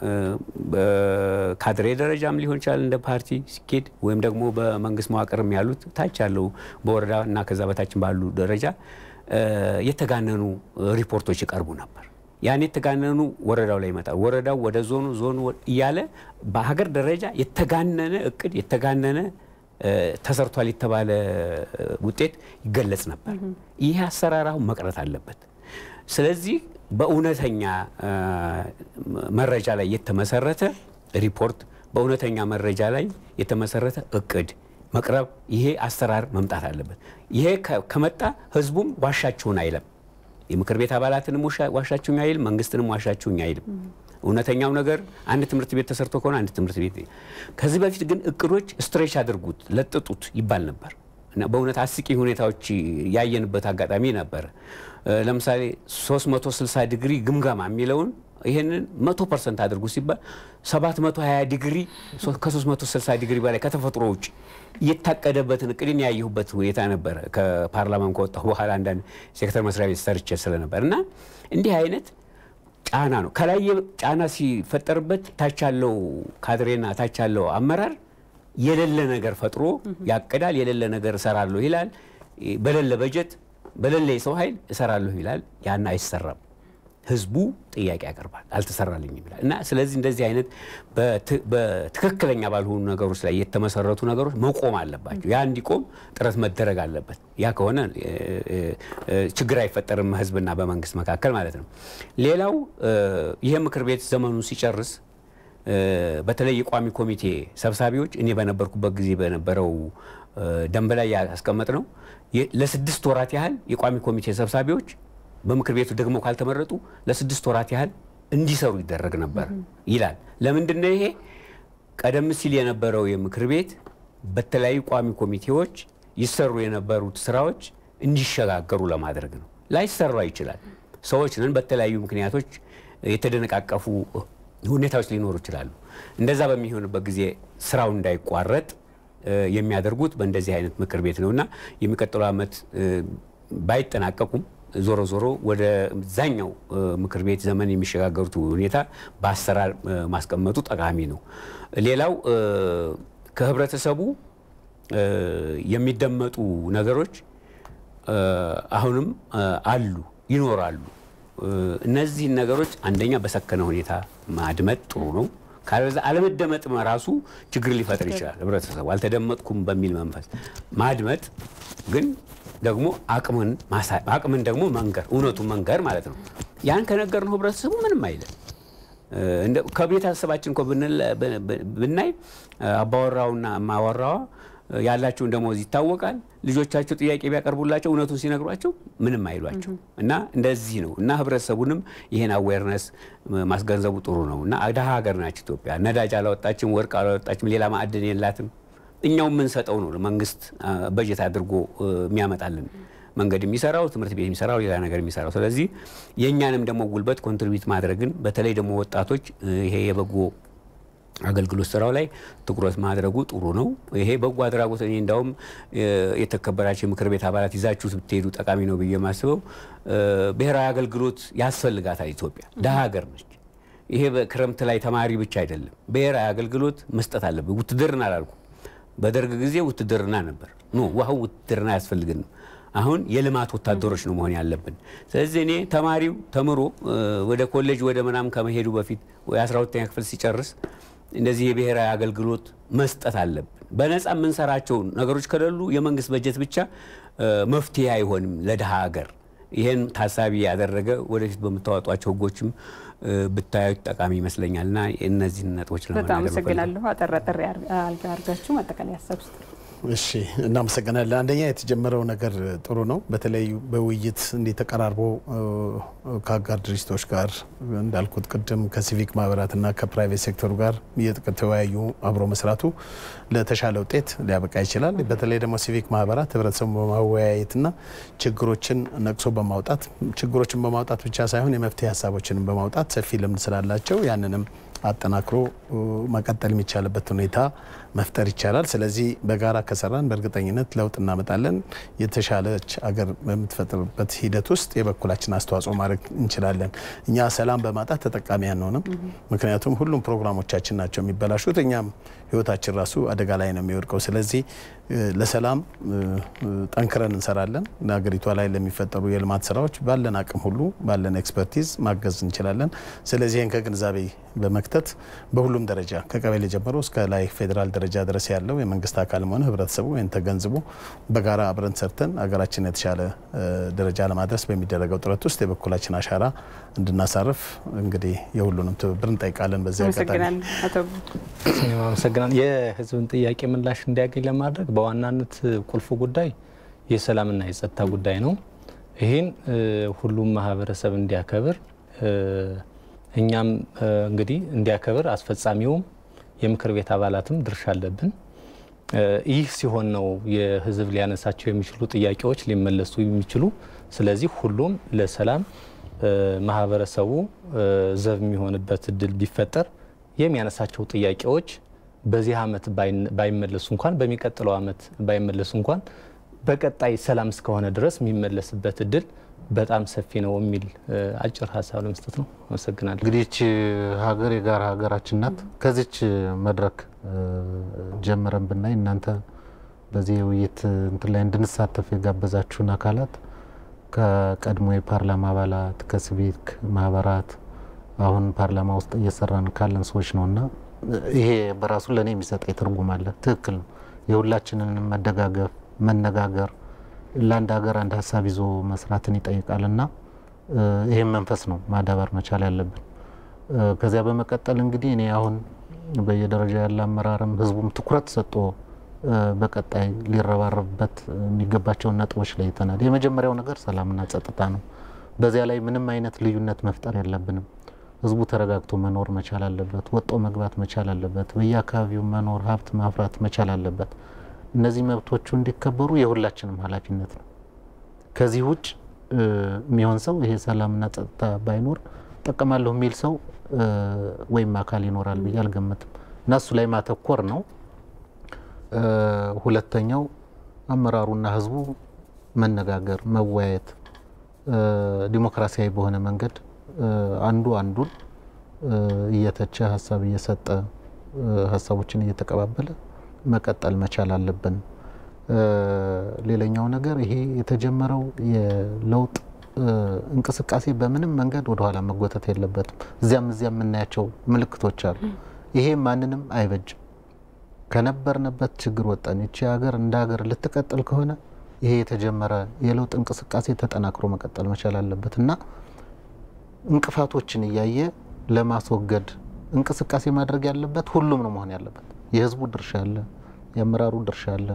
S2: በካድሬ ደረጃም ሊሆን ይችላል እንደ ፓርቲ ሲኬድ ወይም ደግሞ በመንግስት መዋቅርም ያሉት ታች ያለው በወረዳ እና ከዛ በታችን ባሉ ደረጃ የተጋነኑ ሪፖርቶች ይቀርቡ ነበር። ያን የተጋነኑ ወረዳው ላይ ይመጣል። ወረዳው ወደ ዞኑ፣ ዞኑ እያለ በሀገር ደረጃ የተጋነነ እቅድ የተጋነነ ተሰርቷል የተባለ ውጤት ይገለጽ ነበር። ይህ አሰራር አሁን መቅረት አለበት። ስለዚህ በእውነተኛ መረጃ ላይ የተመሰረተ ሪፖርት፣ በእውነተኛ መረጃ ላይ የተመሰረተ እቅድ መቅረብ፣ ይሄ አሰራር መምጣት አለበት። ይሄ ከመጣ ህዝቡም ዋሻችሁን አይለም፣ የምክር ቤት አባላትንም ዋሻችሁኝ አይልም፣ መንግስትንም ዋሻችሁኝ አይልም። እውነተኛው ነገር አንድ ትምህርት ቤት ተሰርቶ ከሆነ አንድ ትምህርት ቤት። ከዚህ በፊት ግን እቅዶች ስትሬች አድርጉት፣ ለጥጡት ይባል ነበር እና በእውነት አስቂ ሁኔታዎች ያየንበት አጋጣሚ ነበረ። ለምሳሌ 360 ዲግሪ ግምገማ የሚለውን ይህንን 100 ፐርሰንት አድርጉ ሲባል 720 ዲግሪ ከ360 ዲግሪ በላይ ከተፈጥሮ ውጭ የታቀደበትን እቅድን ያየሁበት ሁኔታ ነበረ። ከፓርላማን ከወጣሁ በኋላ አንዳንድ ሴክተር መስሪያ ቤት ሰርቼ ስለነበር እና እንዲህ አይነት ጫና ነው። ከላይ ጫና ሲፈጠርበት ታች ያለው ካድሬና ታች ያለው አመራር የሌለ ነገር ፈጥሮ ያቅዳል። የሌለ ነገር እሰራለሁ ይላል። በሌለ በጀት በሌለ የሰው ኃይል እሰራለሁ ይላል። ያን አይሰራም። ህዝቡ ጥያቄ ያቀርባል፣ አልተሰራልኝም ይላል እና ስለዚህ እንደዚህ አይነት በትክክለኛ ባልሆኑ ነገሮች ላይ የተመሰረቱ ነገሮች መቆም አለባቸው። ያ እንዲቆም ጥረት መደረግ አለበት። ያ ከሆነ ችግር አይፈጠርም ህዝብና በመንግስት መካከል ማለት ነው። ሌላው ይህ ምክር ቤት ዘመኑን ሲጨርስ በተለይ የቋሚ ኮሚቴ ሰብሳቢዎች እኔ በነበርኩበት ጊዜ በነበረው ደንብ ላይ ያስቀመጥ ነው ለስድስት ወራት ያህል የቋሚ ኮሚቴ ሰብሳቢዎች በምክር ቤቱ ደግሞ ካልተመረጡ ለስድስት ወራት ያህል እንዲሰሩ ይደረግ ነበር ይላል። ለምንድን ነው ይሄ? ቀደም ሲል የነበረው የምክር ቤት በተለያዩ ቋሚ ኮሚቴዎች ይሰሩ የነበሩት ስራዎች እንዲሸጋገሩ ለማድረግ ነው። ላይሰራ ይችላል። ሰዎች ነን። በተለያዩ ምክንያቶች የተደነቃቀፉ ሁኔታዎች ሊኖሩ ይችላሉ። እንደዛ በሚሆንበት ጊዜ ስራው እንዳይቋረጥ የሚያደርጉት በእንደዚህ አይነት ምክር ቤት ነው እና የሚቀጥለው ዓመት ባይጠናቀቁም ዞሮ ዞሮ ወደ ዛኛው ምክር ቤት ዘመን የሚሸጋገሩት ሁኔታ በአሰራር ማስቀመጡ ጠቃሚ ነው። ሌላው ከህብረተሰቡ የሚደመጡ ነገሮች አሁንም አሉ፣ ይኖራሉ። እነዚህን ነገሮች አንደኛ በሰከነ ሁኔታ ማድመጥ ጥሩ ነው። ካለበዛ አለመደመጥ ራሱ ችግር ሊፈጥር ይችላል። ህብረተሰቡ አልተደመጥኩም በሚል መንፈስ ማድመጥ ግን ደግሞ አቅምን አቅምን ደግሞ መንገር እውነቱን መንገር ማለት ነው። ያን ከነገር ነው ህብረተሰቡ ምንም አይልም። ከቤተሰባችን እኮ ብናይ አባወራውና እማወራዋ ያላቸውን ደሞዝ ይታወቃል። ልጆቻቸው ጥያቄ ቢያቀርቡላቸው እውነቱን ሲነግሯቸው ምንም አይሏቸው እና እንደዚህ ነው እና ህብረተሰቡንም ይሄን አዌርነስ ማስገንዘቡ ጥሩ ነው እና ድሀ ሀገር ናች ኢትዮጵያ። ነዳጅ አላወጣችም፣ ወርቅ አላወጣችም፣ ሌላ ማዕድን የላትም። እኛው የምንሰጠው ነው መንግስት በጀት አድርጎ የሚያመጣልን። መንገድ የሚሰራው ትምህርት ቤት የሚሰራው ሌላ ነገር የሚሰራው። ስለዚህ የእኛንም ደግሞ ጉልበት ኮንትሪቢዩት ማድረግን በተለይ ደግሞ ወጣቶች ይሄ የበጎ አገልግሎት ስራው ላይ ትኩረት ማድረጉ ጥሩ ነው። ይሄ በጎ አድራጎት እኔ እንዳውም የተከበራቸው የምክር ቤት አባላት ይዛችሁት ብትሄዱ ጠቃሚ ነው ብዬ የማስበው ብሔራዊ አገልግሎት ያስፈልጋታል። ኢትዮጵያ ደሀ ሀገር ነች። ይሄ በክረምት ላይ ተማሪ ብቻ አይደለም፣ ብሔራዊ አገልግሎት መስጠት አለብን። ውትድርና አላልኩ። በደርግ ጊዜ ውትድርና ነበር። ኖ ዋህው ውትድርና አያስፈልግንም። አሁን የልማት ወታደሮች ነው መሆን ያለብን። ስለዚህ እኔ ተማሪው ተምሮ ወደ ኮሌጅ ወደ ምናምን ከመሄዱ በፊት ወይ 12ኛ ክፍል ሲጨርስ እንደዚህ የብሔራዊ አገልግሎት መስጠት አለብን። በነፃ የምንሰራቸው ነገሮች ከሌሉ የመንግስት በጀት ብቻ መፍትሄ አይሆንም ለድሃ ሀገር። ይህን ታሳቢ ያደረገ ወደፊት በምታወጧቸው ህጎችም ብታዩት ጠቃሚ ይመስለኛል እና እነዚህን ነጥቦች
S6: በጣም አመሰግናለሁ። አጠር አጠር አድርጋችሁ ማጠቃለያ ሀሳብ ውስጥ
S3: እሺ እናመሰግናለን። አንደኛ የተጀመረው ነገር ጥሩ ነው። በተለይ በውይይት እንዲህ ተቀራርቦ ከአጋር ድርጅቶች ጋር እንዳልኩት ቅድም ከሲቪክ ማህበራትና ከፕራይቬት ሴክተሩ ጋር እየተወያዩ አብሮ መስራቱ ለተሻለ ውጤት ሊያበቃ ይችላል። በተለይ ደግሞ ሲቪክ ማህበራት ህብረተሰቡ በማወያየትና ችግሮችን ነቅሶ በማውጣት ችግሮችን በማውጣት ብቻ ሳይሆን የመፍትሄ ሀሳቦችንም በማውጣት ሰፊ ልምድ ስላላቸው ያንንም አጠናክሮ መቀጠል የሚቻልበት ሁኔታ መፍጠር ይቻላል። ስለዚህ በጋራ ከሰራን በእርግጠኝነት ለውጥ እናመጣለን። የተሻለች አገር በምትፈጥርበት ሂደት ውስጥ የበኩላችን አስተዋጽኦ ማድረግ እንችላለን። እኛ ሰላም በማጣት ተጠቃሚ አንሆንም። ምክንያቱም ሁሉም ፕሮግራሞቻችን ናቸው የሚበላሹት፣ እኛም ህይወታችን ራሱ አደጋ ላይ ነው የሚወድቀው። ስለዚህ ለሰላም ጠንክረን እንሰራለን። ሀገሪቷ ላይ ለሚፈጠሩ የልማት ስራዎች ባለን አቅም ሁሉ ባለን ኤክስፐርቲዝ ማገዝ እንችላለን። ስለዚህ ይህን ከግንዛቤ በመክተት በሁሉም ደረጃ ከቀበሌ ጀምሮ እስከ ላይ ፌዴራል ደረጃ ድረስ ያለው የመንግስት አካልም ሆነ ህብረተሰቡ ይህን ተገንዝቦ በጋራ አብረን ሰርተን ሀገራችን የተሻለ ደረጃ ለማድረስ በሚደረገው ጥረት ውስጥ የበኩላችን አሻራ እንድናሳርፍ እንግዲህ የሁሉንም ትብብር እንጠይቃለን። በዚህ አጋጣሚ
S5: አመሰግናለሁ። የህዝብን ጥያቄ ምላሽ እንዲያገኝ ለማድረግ በዋናነት ቁልፉ ጉዳይ የሰላምና የጸጥታ ጉዳይ ነው። ይህን ሁሉም ማህበረሰብ እንዲያከብር እኛም እንግዲህ እንዲያከብር አስፈጻሚውም የምክር ቤት አባላትም ድርሻ አለብን። ይህ ሲሆን ነው የህዝብ ሊያነሳቸው የሚችሉ ጥያቄዎች ሊመለሱ የሚችሉ። ስለዚህ ሁሉም ለሰላም ማህበረሰቡ ዘብ የሚሆንበት እድል ቢፈጠር የሚያነሳቸው ጥያቄዎች በዚህ አመት ባይመለሱ እንኳን በሚቀጥለው አመት ባይመለሱ እንኳን በቀጣይ ሰላም እስከሆነ ድረስ የሚመለስበት እድል በጣም ሰፊ ነው የሚል አጭር ሀሳብ ለመስጠት ነው። አመሰግናለሁ።
S4: እንግዲህ ይህች ሀገር የጋራ ሀገራችን ናት። ከዚች መድረክ ጀምረን ብናይ እናንተ በዚህ የውይይት እንትን ላይ እንድንሳተፍ የጋበዛችሁን አካላት ከቀድሞ የፓርላማ አባላት፣ ከሲቪክ ማህበራት አሁን ፓርላማ ውስጥ እየሰራን ካለን ሰዎች ነው እና ይሄ በራሱ ለእኔ የሚሰጠኝ ትርጉም አለ። ትክክል ነው። የሁላችንን መደጋገፍ፣ መነጋገር ለአንድ ሀገር አንድ ሀሳብ ይዞ መስራትን ይጠይቃል እና ይህም መንፈስ ነው ማዳበር መቻል ያለብን። ከዚያ በመቀጠል እንግዲህ እኔ አሁን በየደረጃ ያለ አመራርም ህዝቡም ትኩረት ሰጥቶ በቀጣይ ሊረባረብበት የሚገባቸውን ነጥቦች ለይተናል። የመጀመሪያው ነገር ሰላምና ጸጥታ ነው። በዚያ ላይ ምንም አይነት ልዩነት መፍጠር የለብንም። ህዝቡ ተረጋግቶ መኖር መቻል አለበት። ወጦ መግባት መቻል አለበት። በየአካባቢው መኖር ሀብት ማፍራት መቻል አለበት። እነዚህ መብቶቹ እንዲከበሩ የሁላችንም ኃላፊነት ነው። ከዚህ ውጭ የሚሆን ሰው ይሄ ሰላምና ጸጥታ ባይኖር ጠቀማለሁ የሚል ሰው ወይም አካል ይኖራል ብዬ አልገምትም እና እሱ ላይ ማተኮር ነው። ሁለተኛው አመራሩና ህዝቡ መነጋገር፣ መወያየት ዲሞክራሲያዊ በሆነ መንገድ አንዱ አንዱን እየተቸ ሀሳብ እየሰጠ ሀሳቦችን እየተቀባበለ መቀጠል መቻል አለብን። ሌላኛው ነገር ይሄ የተጀመረው የለውጥ እንቅስቃሴ በምንም መንገድ ወደኋላ መጎተት የለበትም። እዚያም እዚያም የምናያቸው ምልክቶች አሉ። ይሄ ማንንም አይበጅም። ከነበርንበት ችግር ወጠን ይቺ ሀገር እንደ ሀገር ልትቀጥል ከሆነ ይሄ የተጀመረ የለውጥ እንቅስቃሴ ተጠናክሮ መቀጠል መቻል አለበት እና እንቅፋቶችን እያየ ለማስወገድ እንቅስቃሴ ማድረግ ያለበት ሁሉም ነው መሆን ያለበት። የህዝቡ ድርሻ አለ፣ የአመራሩ ድርሻ አለ፣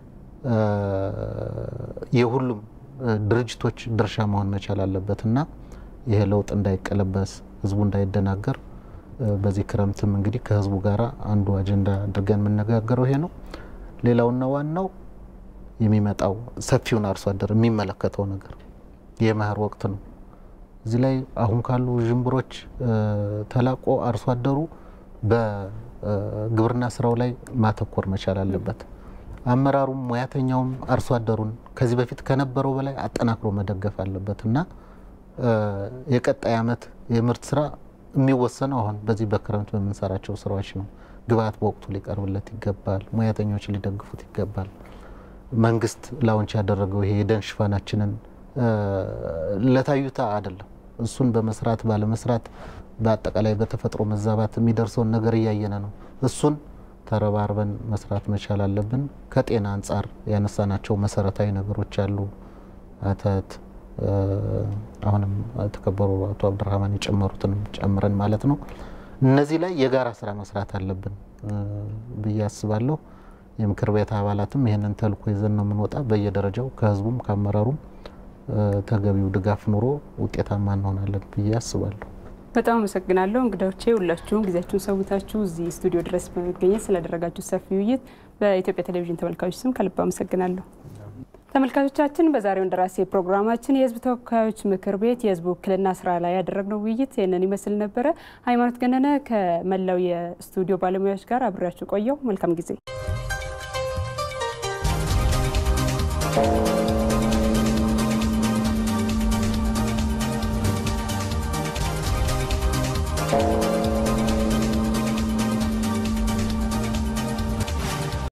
S4: የሁሉም ድርጅቶች ድርሻ መሆን መቻል አለበት እና ይሄ ለውጥ እንዳይቀለበስ ህዝቡ እንዳይደናገር በዚህ ክረምትም እንግዲህ ከህዝቡ ጋር አንዱ አጀንዳ አድርገን የምነጋገረው ይሄ ነው። ሌላውና ዋናው የሚመጣው ሰፊውን አርሶ አደር የሚመለከተው ነገር የመኸር ወቅት ነው። እዚህ ላይ አሁን ካሉ ዥንብሮች ተላቆ አርሶ አደሩ በግብርና ስራው ላይ ማተኮር መቻል አለበት። አመራሩም ሙያተኛውም አርሶ አደሩን ከዚህ በፊት ከነበረው በላይ አጠናክሮ መደገፍ አለበት እና የቀጣይ ዓመት የምርት ስራ የሚወሰነው አሁን በዚህ በክረምት በምንሰራቸው ስራዎች ነው። ግብአት በወቅቱ ሊቀርብለት ይገባል። ሙያተኞች ሊደግፉት ይገባል። መንግስት ላውንች ያደረገው ይሄ የደን ሽፋናችንን ለታዩታ አይደለም። እሱን በመስራት ባለመስራት በአጠቃላይ በተፈጥሮ መዛባት የሚደርሰውን ነገር እያየነ ነው። እሱን ተረባርበን መስራት መቻል አለብን። ከጤና አንጻር ያነሳናቸው መሰረታዊ ነገሮች አሉ። አተት አሁንም የተከበሩ አቶ አብዱራህማን የጨመሩትንም ጨምረን ማለት ነው። እነዚህ ላይ የጋራ ስራ መስራት አለብን ብዬ አስባለሁ። የምክር ቤት አባላትም ይህንን ተልእኮ ይዘን ነው የምንወጣ። በየደረጃው ከህዝቡም ከአመራሩም ተገቢው ድጋፍ ኑሮ ውጤታማ እንሆናለን ብዬ አስባለሁ።
S6: በጣም አመሰግናለሁ እንግዳዎቼ፣ ሁላችሁም ጊዜያችሁን ሰውታችሁ እዚህ ስቱዲዮ ድረስ በመገኘት ስላደረጋችሁ ሰፊ ውይይት በኢትዮጵያ ቴሌቪዥን ተመልካቾች ስም ከልብ አመሰግናለሁ። ተመልካቾቻችን በዛሬው እንደራሴ ፕሮግራማችን የህዝብ ተወካዮች ምክር ቤት የህዝብ ውክልና ስራ ላይ ያደረግነው ውይይት ይህንን ይመስል ነበረ። ሃይማኖት ገነነ ከመላው የስቱዲዮ ባለሙያዎች ጋር አብሬያችሁ ቆየው። መልካም ጊዜ